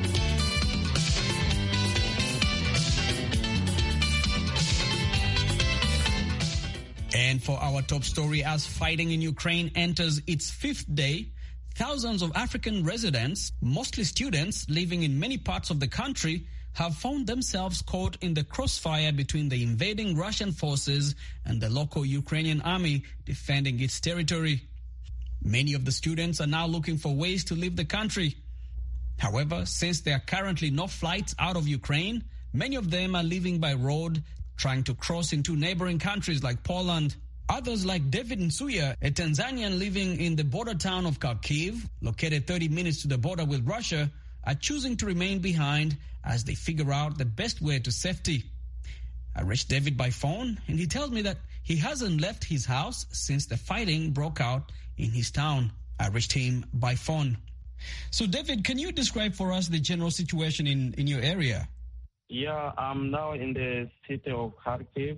[SPEAKER 10] And for our top story, as fighting in Ukraine enters its fifth day, thousands of African residents, mostly students living in many parts of the country, have found themselves caught in the crossfire between the invading Russian forces and the local Ukrainian army defending its territory. Many of the students are now looking for ways to leave the country. However, since there are currently no flights out of Ukraine, many of them are leaving by road, trying to cross into neighboring countries like Poland. Others, like David Nsuya, a Tanzanian living in the border town of Kharkiv, located 30 minutes to the border with Russia, are choosing to remain behind as they figure out the best way to safety. I reached David by phone, and he tells me that he hasn't left his house since the fighting broke out in his town. I reached him by phone. So, David, can you describe for us the general situation in, in your area?
[SPEAKER 11] Yeah, I'm now in the city of Kharkiv.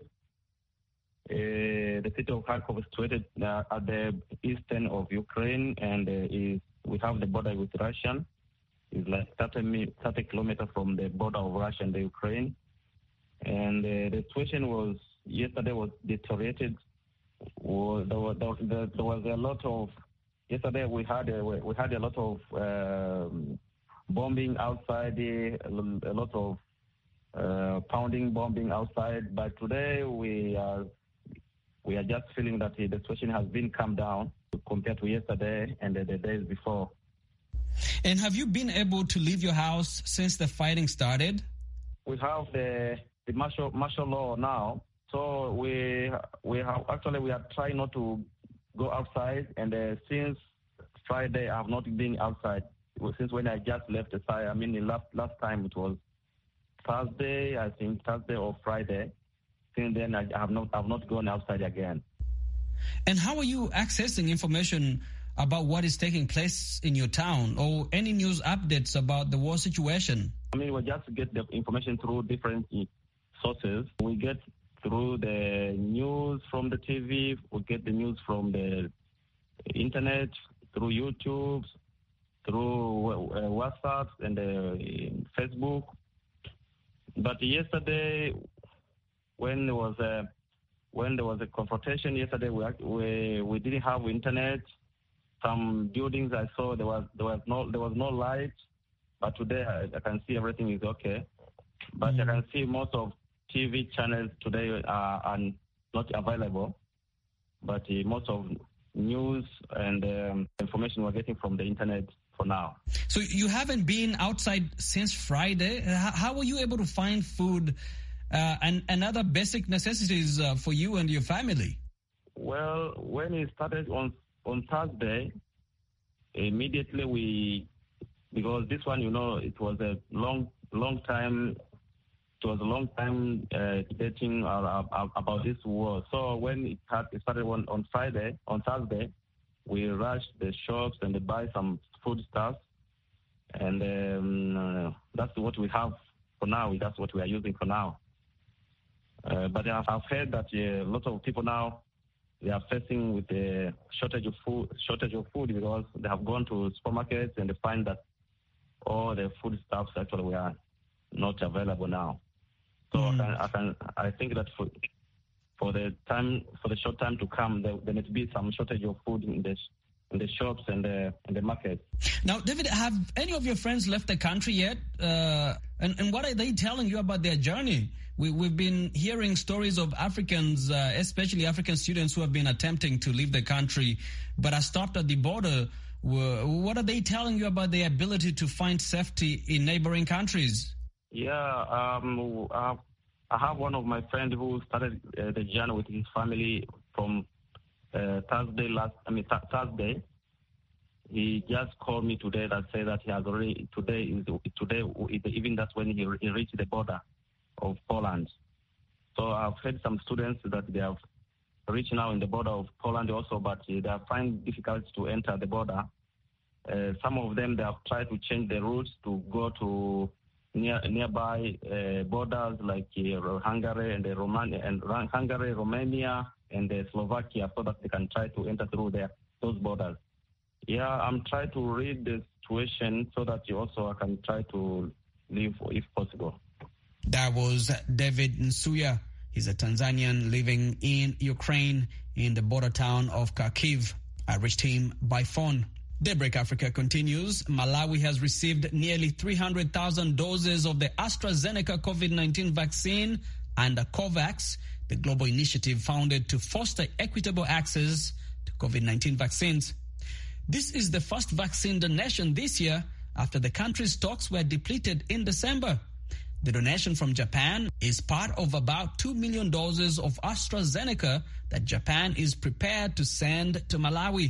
[SPEAKER 11] Uh, the city of Kharkov is situated uh, at the eastern of Ukraine, and uh, is, we have the border with Russia. It's like 30, 30 kilometers from the border of Russia and the Ukraine. And the situation was yesterday was deteriorated. Well, there, was, there, there was a lot of yesterday we had a, we had a lot of um, bombing outside, a, a lot of uh, pounding, bombing outside. But today we are we are just feeling that the situation has been calmed down compared to yesterday and the, the days before.
[SPEAKER 10] And have you been able to leave your house since the fighting started?
[SPEAKER 11] We have the the martial martial law now, so we we have actually we are trying not to go outside. And uh, since Friday, I have not been outside. Since when I just left the site, I mean, the last last time it was Thursday, I think Thursday or Friday. Since then, I have not I have not gone outside again.
[SPEAKER 10] And how are you accessing information about what is taking place in your town or any news updates about the war situation?
[SPEAKER 11] I mean, we just get the information through different sources. We get through the news from the TV, we get the news from the internet, through YouTube, through uh, WhatsApp and uh, Facebook. But yesterday, when there was a when there was a confrontation yesterday, we we, we didn't have internet. Some buildings I saw there was there was no there was no light, but today I, I can see everything is okay. But mm. I can see most of TV channels today are, are not available, but uh, most of news and um, information we're getting from the internet for now.
[SPEAKER 10] So you haven't been outside since Friday. How, how were you able to find food uh, and, and other basic necessities uh, for you and your family?
[SPEAKER 11] Well, when it started on on Thursday, immediately we because this one, you know, it was a long long time it was a long time uh, debating uh, about this war. So when it, had, it started on, on Friday, on Thursday, we rushed the shops and buy some food stuff, and um, uh, that's what we have for now. That's what we are using for now. Uh, but I've, I've heard that a lot of people now they are facing with a shortage of food, shortage of food because they have gone to supermarkets and they find that all the food stuffs actually were not available now. So mm. I, can, I can I think that for for the time for the short time to come, there, there may be some shortage of food in the in the shops and the in the market.
[SPEAKER 10] Now, David, have any of your friends left the country yet? Uh, and and what are they telling you about their journey? We, we've been hearing stories of Africans, uh, especially African students who have been attempting to leave the country, but are stopped at the border. What are they telling you about their ability to find safety in neighboring countries?
[SPEAKER 11] Yeah, um, I have one of my friends who started uh, the journey with his family from uh, Thursday last. I mean th- Thursday. He just called me today that said that he has already today is today even that's when he, he reached the border of Poland. So I've heard some students that they have reached now in the border of Poland also, but they are finding difficult to enter the border. Uh, some of them they have tried to change the routes to go to near nearby uh, borders like uh, Hungary and Romania and Hungary, Romania, and Slovakia, so that they can try to enter through there those borders. Yeah, I'm trying to read the situation so that you also can try to leave if possible.
[SPEAKER 10] That was David Nsuya. He's a Tanzanian living in Ukraine in the border town of Kharkiv. I reached him by phone. Daybreak Africa continues. Malawi has received nearly 300,000 doses of the AstraZeneca COVID 19 vaccine under COVAX, the global initiative founded to foster equitable access to COVID 19 vaccines. This is the first vaccine donation this year after the country's stocks were depleted in December. The donation from Japan is part of about 2 million doses of AstraZeneca that Japan is prepared to send to Malawi.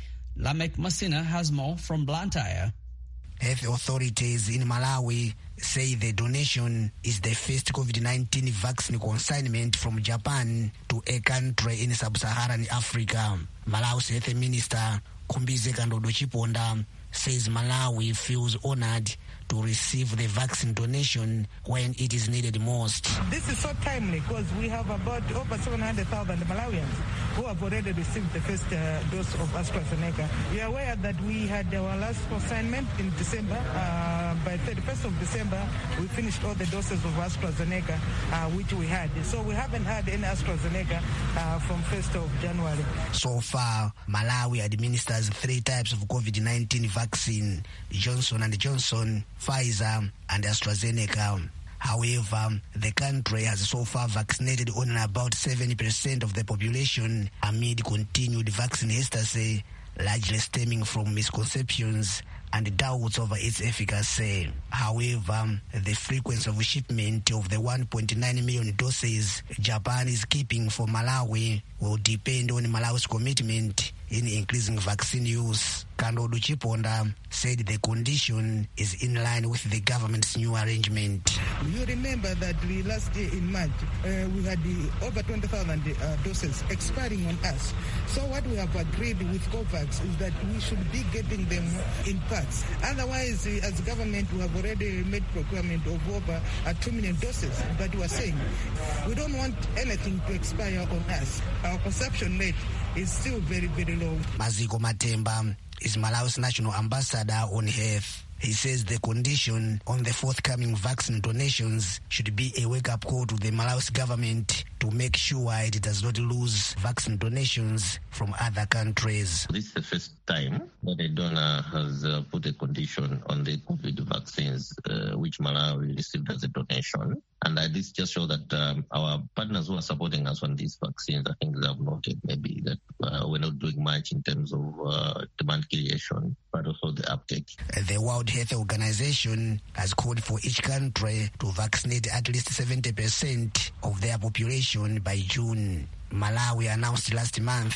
[SPEAKER 10] Lamek Masina has more from Blantyre.
[SPEAKER 13] Health authorities in Malawi say the donation is the first COVID-19 vaccine consignment from Japan to a country in sub-Saharan Africa. Malawi's health minister Kumbize Kandodo Chiponda says Malawi feels honored to receive the vaccine donation when it is needed most.
[SPEAKER 14] This is so timely because we have about over 700,000 Malawians who have already received the first uh, dose of AstraZeneca. You are aware that we had our last consignment in December. Uh, by 31st of December, we finished all the doses of AstraZeneca uh, which we had. So we haven't had any AstraZeneca from 1st of January.
[SPEAKER 13] So far, Malawi administers three types of COVID-19 vaccine, Johnson and Johnson, Pfizer and AstraZeneca. However, the country has so far vaccinated only about 70% of the population amid continued vaccine hesitancy, largely stemming from misconceptions and doubts over its efficacy. However, the frequency of shipment of the 1.9 million doses Japan is keeping for Malawi will depend on Malawi's commitment in increasing vaccine use. Kandodo Chiponda said the condition is in line with the government's new arrangement.
[SPEAKER 14] You remember that we last year in March, uh, we had the over 20,000 uh, doses expiring on us. So what we have agreed with COVAX is that we should be getting them in parts. Otherwise, uh, as government, we have already made procurement of over uh, 2 million doses. But we are saying we don't want anything to expire on us. Our consumption rate is still very, very low.
[SPEAKER 13] Maziko Matemba is Malawi's national ambassador on health. He says the condition on the forthcoming vaccine donations should be a wake-up call to the Malawi's government to make sure it does not lose vaccine donations from other countries.
[SPEAKER 15] This is the first time that a donor has uh, put a condition on the COVID vaccines, uh, which Malawi received as a donation. And uh, this just shows that um, our partners who are supporting us on these vaccines, I think they have noted maybe that we're not doing much in terms of demand creation, but also the uptake.
[SPEAKER 13] The World Health Organization has called for each country to vaccinate at least 70% of their population by June. Malawi announced last month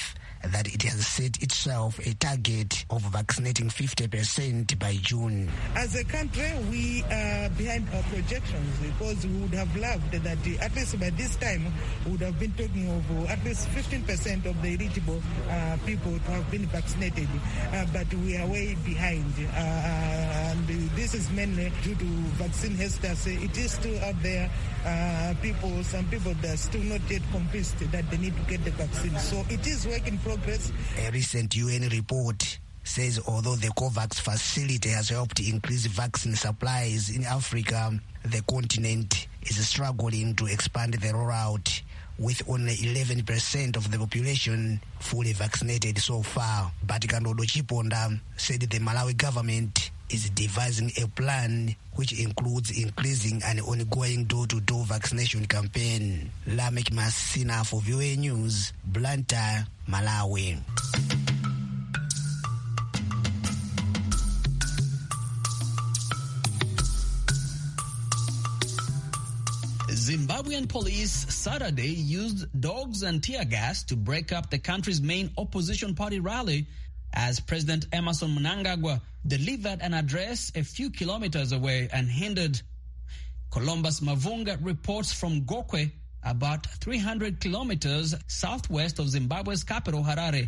[SPEAKER 13] that it has set itself a target of vaccinating 50% by June.
[SPEAKER 14] As a country, we are behind our projections because we would have loved that at least by this time we would have been talking of at least 15% of the eligible uh, people to have been vaccinated. Uh, but we are way behind. Uh, and this is mainly due to vaccine hesitancy. It is still out there. people, some people that are still not yet convinced that they need to get the vaccine. So it is work in progress.
[SPEAKER 13] A recent UN report says although the COVAX facility has helped increase vaccine supplies in Africa, the continent is struggling to expand the rollout with only 11% of the population fully vaccinated so far. But Kandodo Chiponda said the Malawi government is devising a plan which includes increasing an ongoing door-to-door vaccination campaign. Lamek Masina for VOA News, Blantyre, Malawi.
[SPEAKER 10] Zimbabwean police Saturday used dogs and tear gas to break up the country's main opposition party rally as President Emerson Mnangagwa delivered an address a few kilometers away and hindered. Columbus Mavunga reports from Gokwe, about 300 kilometers southwest of Zimbabwe's capital, Harare.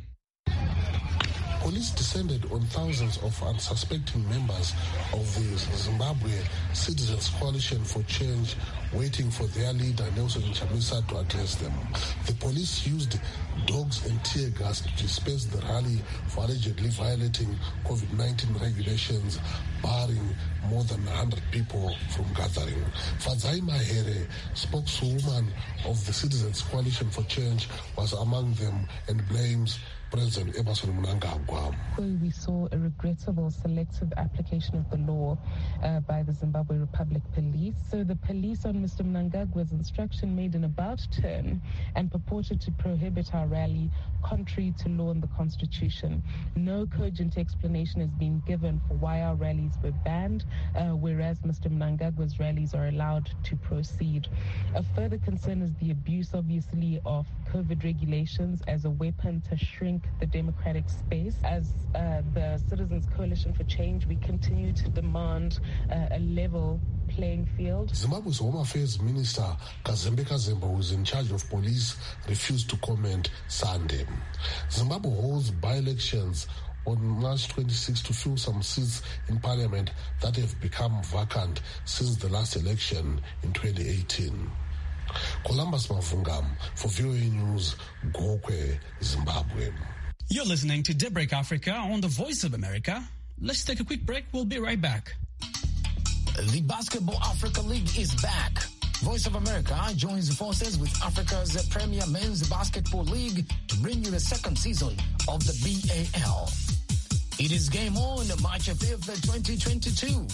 [SPEAKER 16] Police descended on thousands of unsuspecting members of the Zimbabwe Citizens Coalition for Change waiting for their leader Nelson Chamisa to address them. The police used dogs and tear gas to disperse the rally for allegedly violating COVID-19 regulations, barring more than 100 people from gathering. Fadzai Mahere, spokeswoman of the Citizens Coalition for Change, was among them and blames President Emerson Mnangagwa.
[SPEAKER 17] We saw a regrettable selective application of the law uh, by the Zimbabwe Republic Police. So the police on Mr. Mnangagwa's instruction made an about turn and purported to prohibit our rally contrary to law and the Constitution. No cogent explanation has been given for why our rallies were banned, uh, whereas Mr. Mnangagwa's rallies are allowed to proceed. A further concern is the abuse, obviously, of COVID regulations as a weapon to shrink the democratic space. As uh, the Citizens Coalition for Change, we continue to demand uh, a level playing field.
[SPEAKER 16] Zimbabwe's Home Affairs Minister Kazembe Kazemba, who is in charge of police, refused to comment Sunday. Zimbabwe holds by-elections on March 26 to fill some seats in parliament that have become vacant since the last election in 2018. Columbus Mavungam for VOA News, Gokwe, Zimbabwe.
[SPEAKER 10] You're listening to Daybreak Africa on the Voice of America. Let's take a quick break. We'll be right back.
[SPEAKER 18] The Basketball Africa League is back. Voice of America joins forces with Africa's premier men's basketball league to bring you the second season of the BAL. It is game on March 5th, 2022.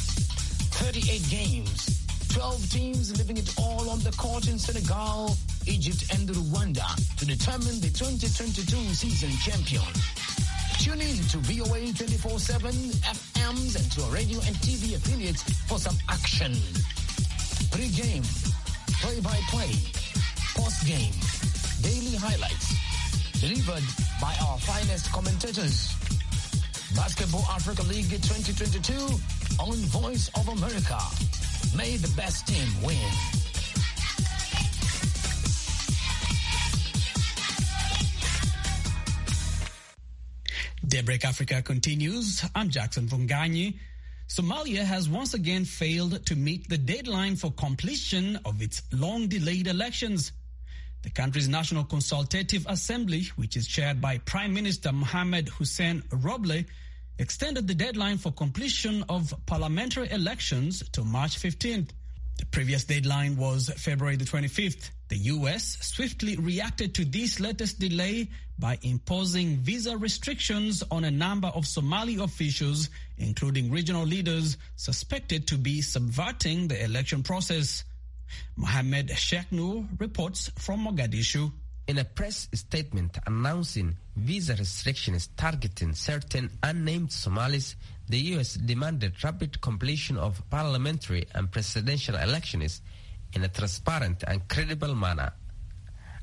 [SPEAKER 18] 38 games, 12 teams living it all on the court in Senegal, Egypt, and Rwanda to determine the 2022 season champion. Tune in to VOA 24-7 FMs and to our radio and TV affiliates for some action. Pre-game, play-by-play, post-game, daily highlights, delivered by our finest commentators. Basketball Africa League 2022 on Voice of America. May the best team win.
[SPEAKER 10] Daybreak Africa continues. I'm Jackson Vunganyi. Somalia has once again failed to meet the deadline for completion of its long delayed elections. The country's National Consultative Assembly, which is chaired by Prime Minister Mohamed Hussein Roble, extended the deadline for completion of parliamentary elections to March 15th. The previous deadline was February the 25th. The US swiftly reacted to this latest delay by imposing visa restrictions on a number of Somali officials, including regional leaders suspected to be subverting the election process. Mohammed Sheikh Noor reports from Mogadishu.
[SPEAKER 19] In a press statement announcing visa restrictions targeting certain unnamed Somalis, the U.S. demanded rapid completion of parliamentary and presidential elections in a transparent and credible manner.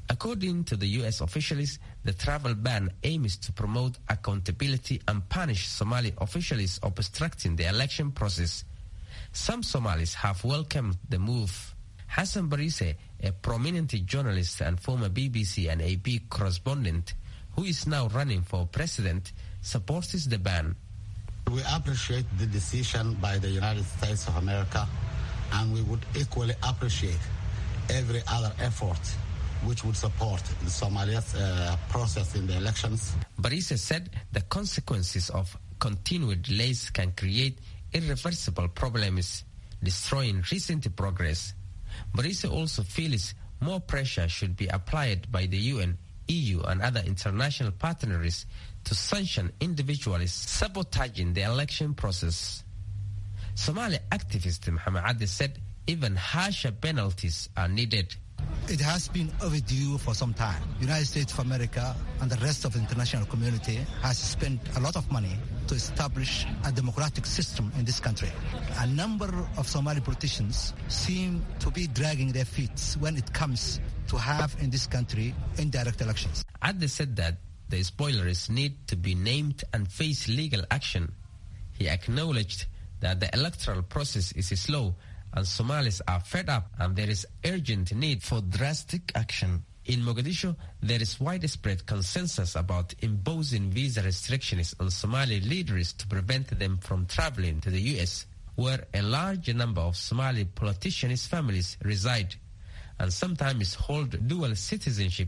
[SPEAKER 19] According to the US officials, the travel ban aims to promote accountability and punish Somali officials obstructing the election process. Some Somalis have welcomed the move. Hassan Barise, a prominent journalist and former BBC and AP correspondent who is now running for president, supports the ban.
[SPEAKER 20] We appreciate the decision by the United States of America, and we would equally appreciate every other effort which would support the Somalia's uh, process in the elections.
[SPEAKER 19] Barise said the consequences of continued delays can create irreversible problems, destroying recent progress. Barise also feels more pressure should be applied by the UN, EU, and other international partners to sanction individuals sabotaging the election process. Somali activist Muhammad Adi said even harsher penalties are needed.
[SPEAKER 21] It has been overdue for some time. United States of America and the rest of the international community has spent a lot of money to establish a democratic system in this country. A number of Somali politicians seem to be dragging their feet when it comes to have in this country indirect elections.
[SPEAKER 19] Adi said that the spoilers need to be named and face legal action. He acknowledged that the electoral process is slow and Somalis are fed up and there is urgent need for drastic action. In Mogadishu, there is widespread consensus about imposing visa restrictions on Somali leaders to prevent them from traveling to the US, where a large number of Somali politicians' families reside and sometimes hold dual citizenship.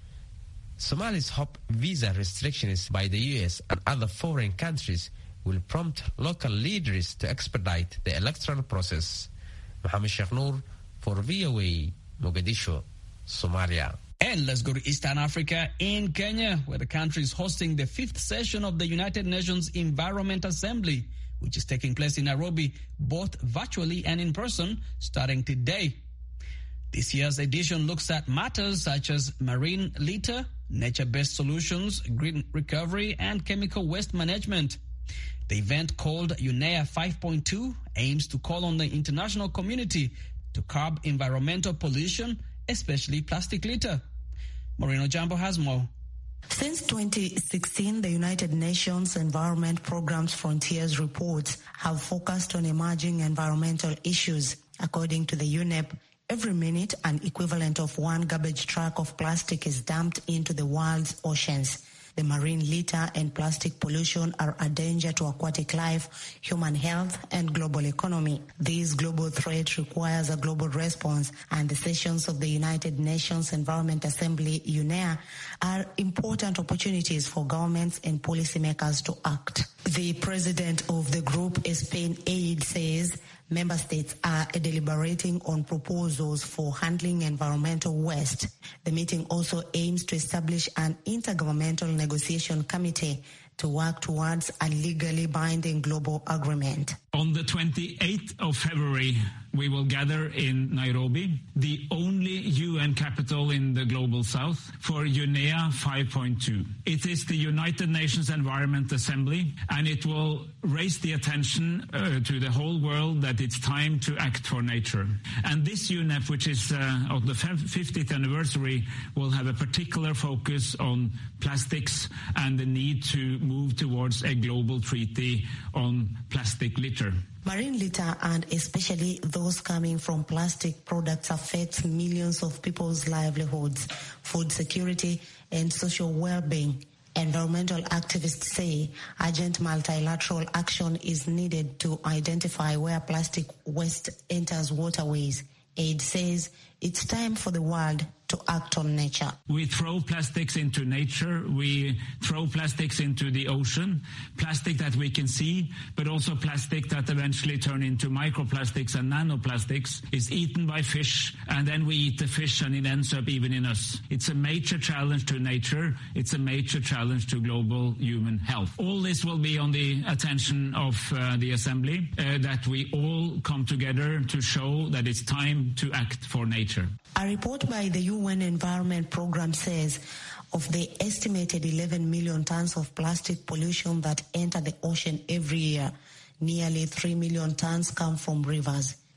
[SPEAKER 19] Somalis hope visa restrictions by the US and other foreign countries will prompt local leaders to expedite the electoral process. Mohammed Sheikh Noor for VOA, Mogadishu, Somalia.
[SPEAKER 10] And let's go to Eastern Africa in Kenya, where the country is hosting the fifth session of the United Nations Environment Assembly, which is taking place in Nairobi, both virtually and in person, starting today. This year's edition looks at matters such as marine litter, nature-based solutions, green recovery, and chemical waste management. The event called UNEA 5.2 aims to call on the international community to curb environmental pollution, especially plastic litter. Moreno Jambo has more.
[SPEAKER 22] Since 2016, the United Nations Environment Programme's Frontiers reports have focused on emerging environmental issues. According to the UNEP, every minute an equivalent of one garbage truck of plastic is dumped into the world's oceans. The marine litter and plastic pollution are a danger to aquatic life, human health, and global economy. This global threat requires a global response, and the sessions of the United Nations Environment Assembly, UNEA, are important opportunities for governments and policymakers to act. The president of the group, Spain Aid, says member states are deliberating on proposals for handling environmental waste. The meeting also aims to establish an intergovernmental negotiation committee to work towards a legally binding global agreement.
[SPEAKER 12] On the 28th of February, we will gather in Nairobi, the only UN capital in the global south, for UNEA 5.2. It is the United Nations Environment Assembly, and it will raise the attention uh, to the whole world that it's time to act for nature. And this UNEP, which is uh, of the 50th anniversary, will have a particular focus on plastics and the need to move towards a global treaty on plastic litter.
[SPEAKER 22] Marine litter and especially those coming from plastic products affects millions of people's livelihoods, food security, and social well-being. Environmental activists say urgent multilateral action is needed to identify where plastic waste enters waterways. Aid says it's time for the world to act on nature.
[SPEAKER 12] We throw plastics into nature. We throw plastics into the ocean. Plastic that we can see, but also plastic that eventually turn into microplastics and nanoplastics is eaten by fish and then we eat the fish and it ends up even in us. It's a major challenge to nature. It's a major challenge to global human health. All this will be on the attention of uh, the assembly uh, that we all come together to show that it's time to act for nature.
[SPEAKER 22] A report by the UN Environment Programme says of the estimated 11 million tons of plastic pollution that enter the ocean every year, nearly 3 million tons come from rivers.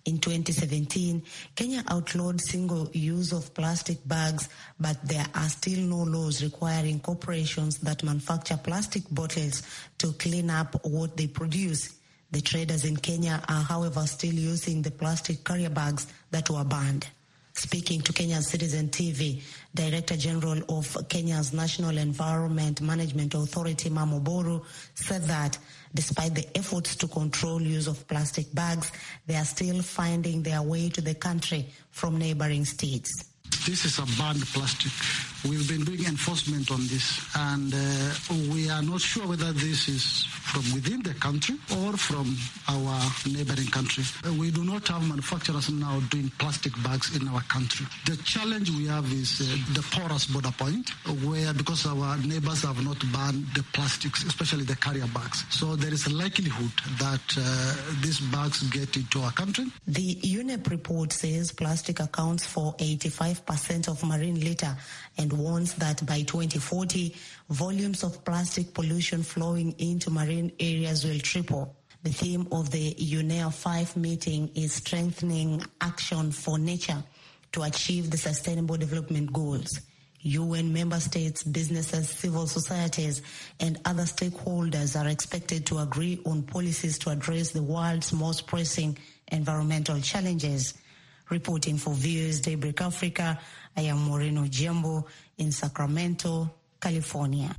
[SPEAKER 22] In 2017, Kenya outlawed single use of plastic bags, but there are still no laws requiring corporations that manufacture plastic bottles to clean up what they produce. The traders in Kenya are, however, still using the plastic carrier bags that were banned. Speaking to Kenya's Citizen TV, Director General of Kenya's National Environment Management Authority, Mamoboru, said that despite the efforts to control use of plastic bags, they are still finding their way to the country from neighboring states.
[SPEAKER 2] This is a banned plastic. We've been doing enforcement on this, and uh, we are not sure whether this is from within the country or from our neighboring country. Uh, we do not have manufacturers now doing plastic bags in our country. The challenge we have is uh, the porous border point, where because our neighbors have not banned the plastics, especially the carrier bags. So there is a likelihood that these bags get into our country.
[SPEAKER 22] The UNEP report says plastic accounts for 85% of marine litter and warns that by 2040, volumes of plastic pollution flowing into marine areas will triple. The theme of the UNEA 5 meeting is strengthening action for nature to achieve the Sustainable Development Goals. UN member states, businesses, civil societies, and other stakeholders are expected to agree on policies to address the world's most pressing environmental challenges. Reporting for Viewers Daybreak Africa, I am Moreno Jembo in Sacramento, California.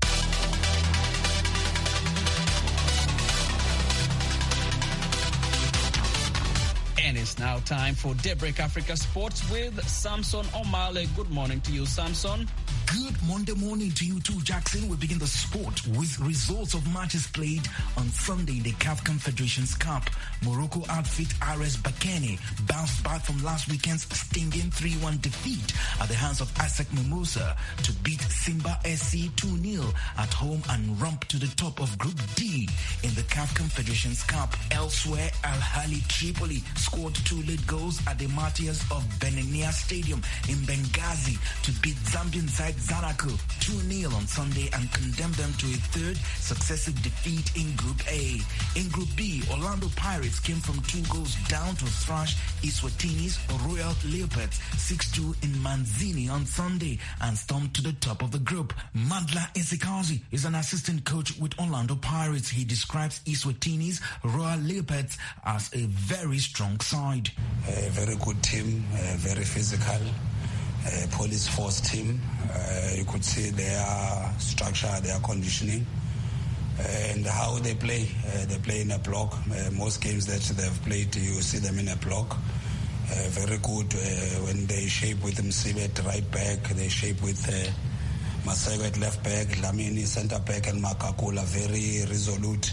[SPEAKER 10] And it's now time for Daybreak Africa Sports with Samson Omale. Good morning to you, Samson.
[SPEAKER 3] Good Monday morning to you too, Jackson. We begin the sport with results of matches played on Sunday in the CAF Confederations Cup. Morocco outfit RS Bakane bounced back from last weekend's stinging 3-1 defeat at the hands of Isaac Mimosa to beat Simba SC 2-0 at home and rump to the top of Group D in the CAF Confederations Cup. Elsewhere, Al Hali Tripoli scored two late goals at the Martyrs of Benenia Stadium in Benghazi to beat Zambian side Zanaco 2-0 on Sunday and condemned them to a third successive defeat in Group A. In Group B, Orlando Pirates came from two goals down to thrash Iswatini's Royal Leopards 6-2 in Manzini on Sunday and stormed to the top of the group. Madla Isikazi is an assistant coach with Orlando Pirates. He describes Iswatini's Royal Leopards as a very strong side.
[SPEAKER 23] A very good team, very physical. Uh, police force team. Uh, you could see their structure, their conditioning, and how they play. Uh, they play in a block. most games that they've played, you see them in a block. very good when they shape with Msibe at right back, they shape with Masego at left back, Lamini center back, and Makakula very resolute,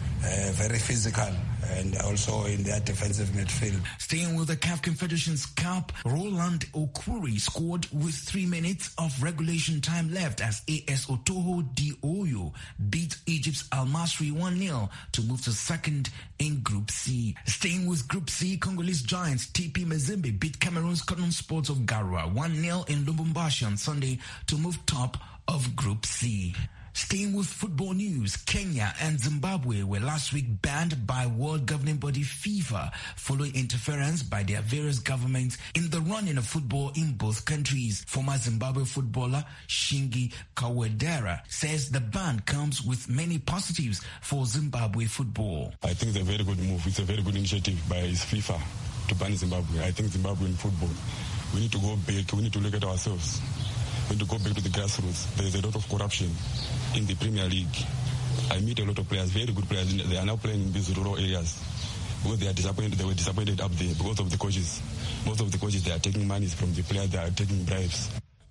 [SPEAKER 23] very physical and also in their defensive midfield.
[SPEAKER 3] Staying with the CAF Confederations Cup, Roland Okuri scored with three minutes of regulation time left as AS Otoho Di Oyo beat Egypt's Al Masri 1-0 to move to second in Group C. Staying with Group C, Congolese Giants TP Mazembe beat Cameroon's Cotton Sports of Garua 1-0 in Lubumbashi on Sunday to move top of Group C. Staying with football news, Kenya and Zimbabwe were last week banned by world governing body FIFA following interference by their various governments in the running of football in both countries. Former Zimbabwe footballer Shingi Kawedera says the ban comes with many positives for Zimbabwe football.
[SPEAKER 24] I think it's a very good move. It's a very good initiative by FIFA to ban Zimbabwe. I think Zimbabwean football, we need to go back. We need to look at ourselves. We need to go back to the grassroots. There is a lot of corruption in the Premier League. I meet a lot of players, very good players. They are now playing in these rural areas because they are disappointed. They were disappointed up there because of the coaches. Most of the coaches they are taking money from the players. They are taking bribes.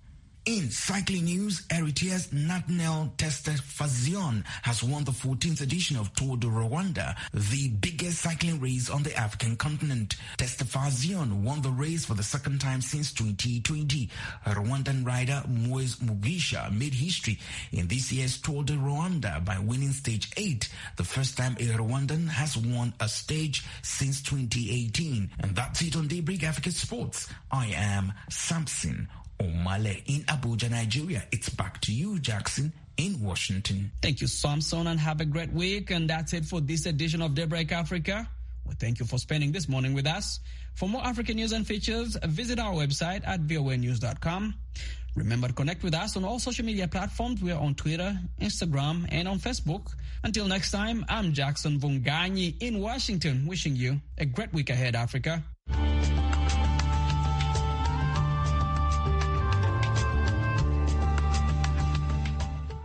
[SPEAKER 3] In cycling news, Eritrea's Nathaniel Testafazion has won the 14th edition of Tour de Rwanda, the biggest cycling race on the African continent. Testafazion won the race for the second time since 2020. Rwandan rider Moise Mugisha made history in this year's Tour de Rwanda by winning stage 8, the first time a Rwandan has won a stage since 2018. And that's it on Daybreak Africa Sports. I am Samson Omale in Abuja, Nigeria. It's back to you, Jackson, in Washington.
[SPEAKER 10] Thank you, Samson, and have a great week. And that's it for this edition of Daybreak Africa. We thank you for spending this morning with us. For more African news and features, visit our website at voanews.com. Remember to connect with us on all social media platforms. We are on Twitter, Instagram, and on Facebook. Until next time, I'm Jackson Vunganyi in Washington, wishing you a great week ahead, Africa.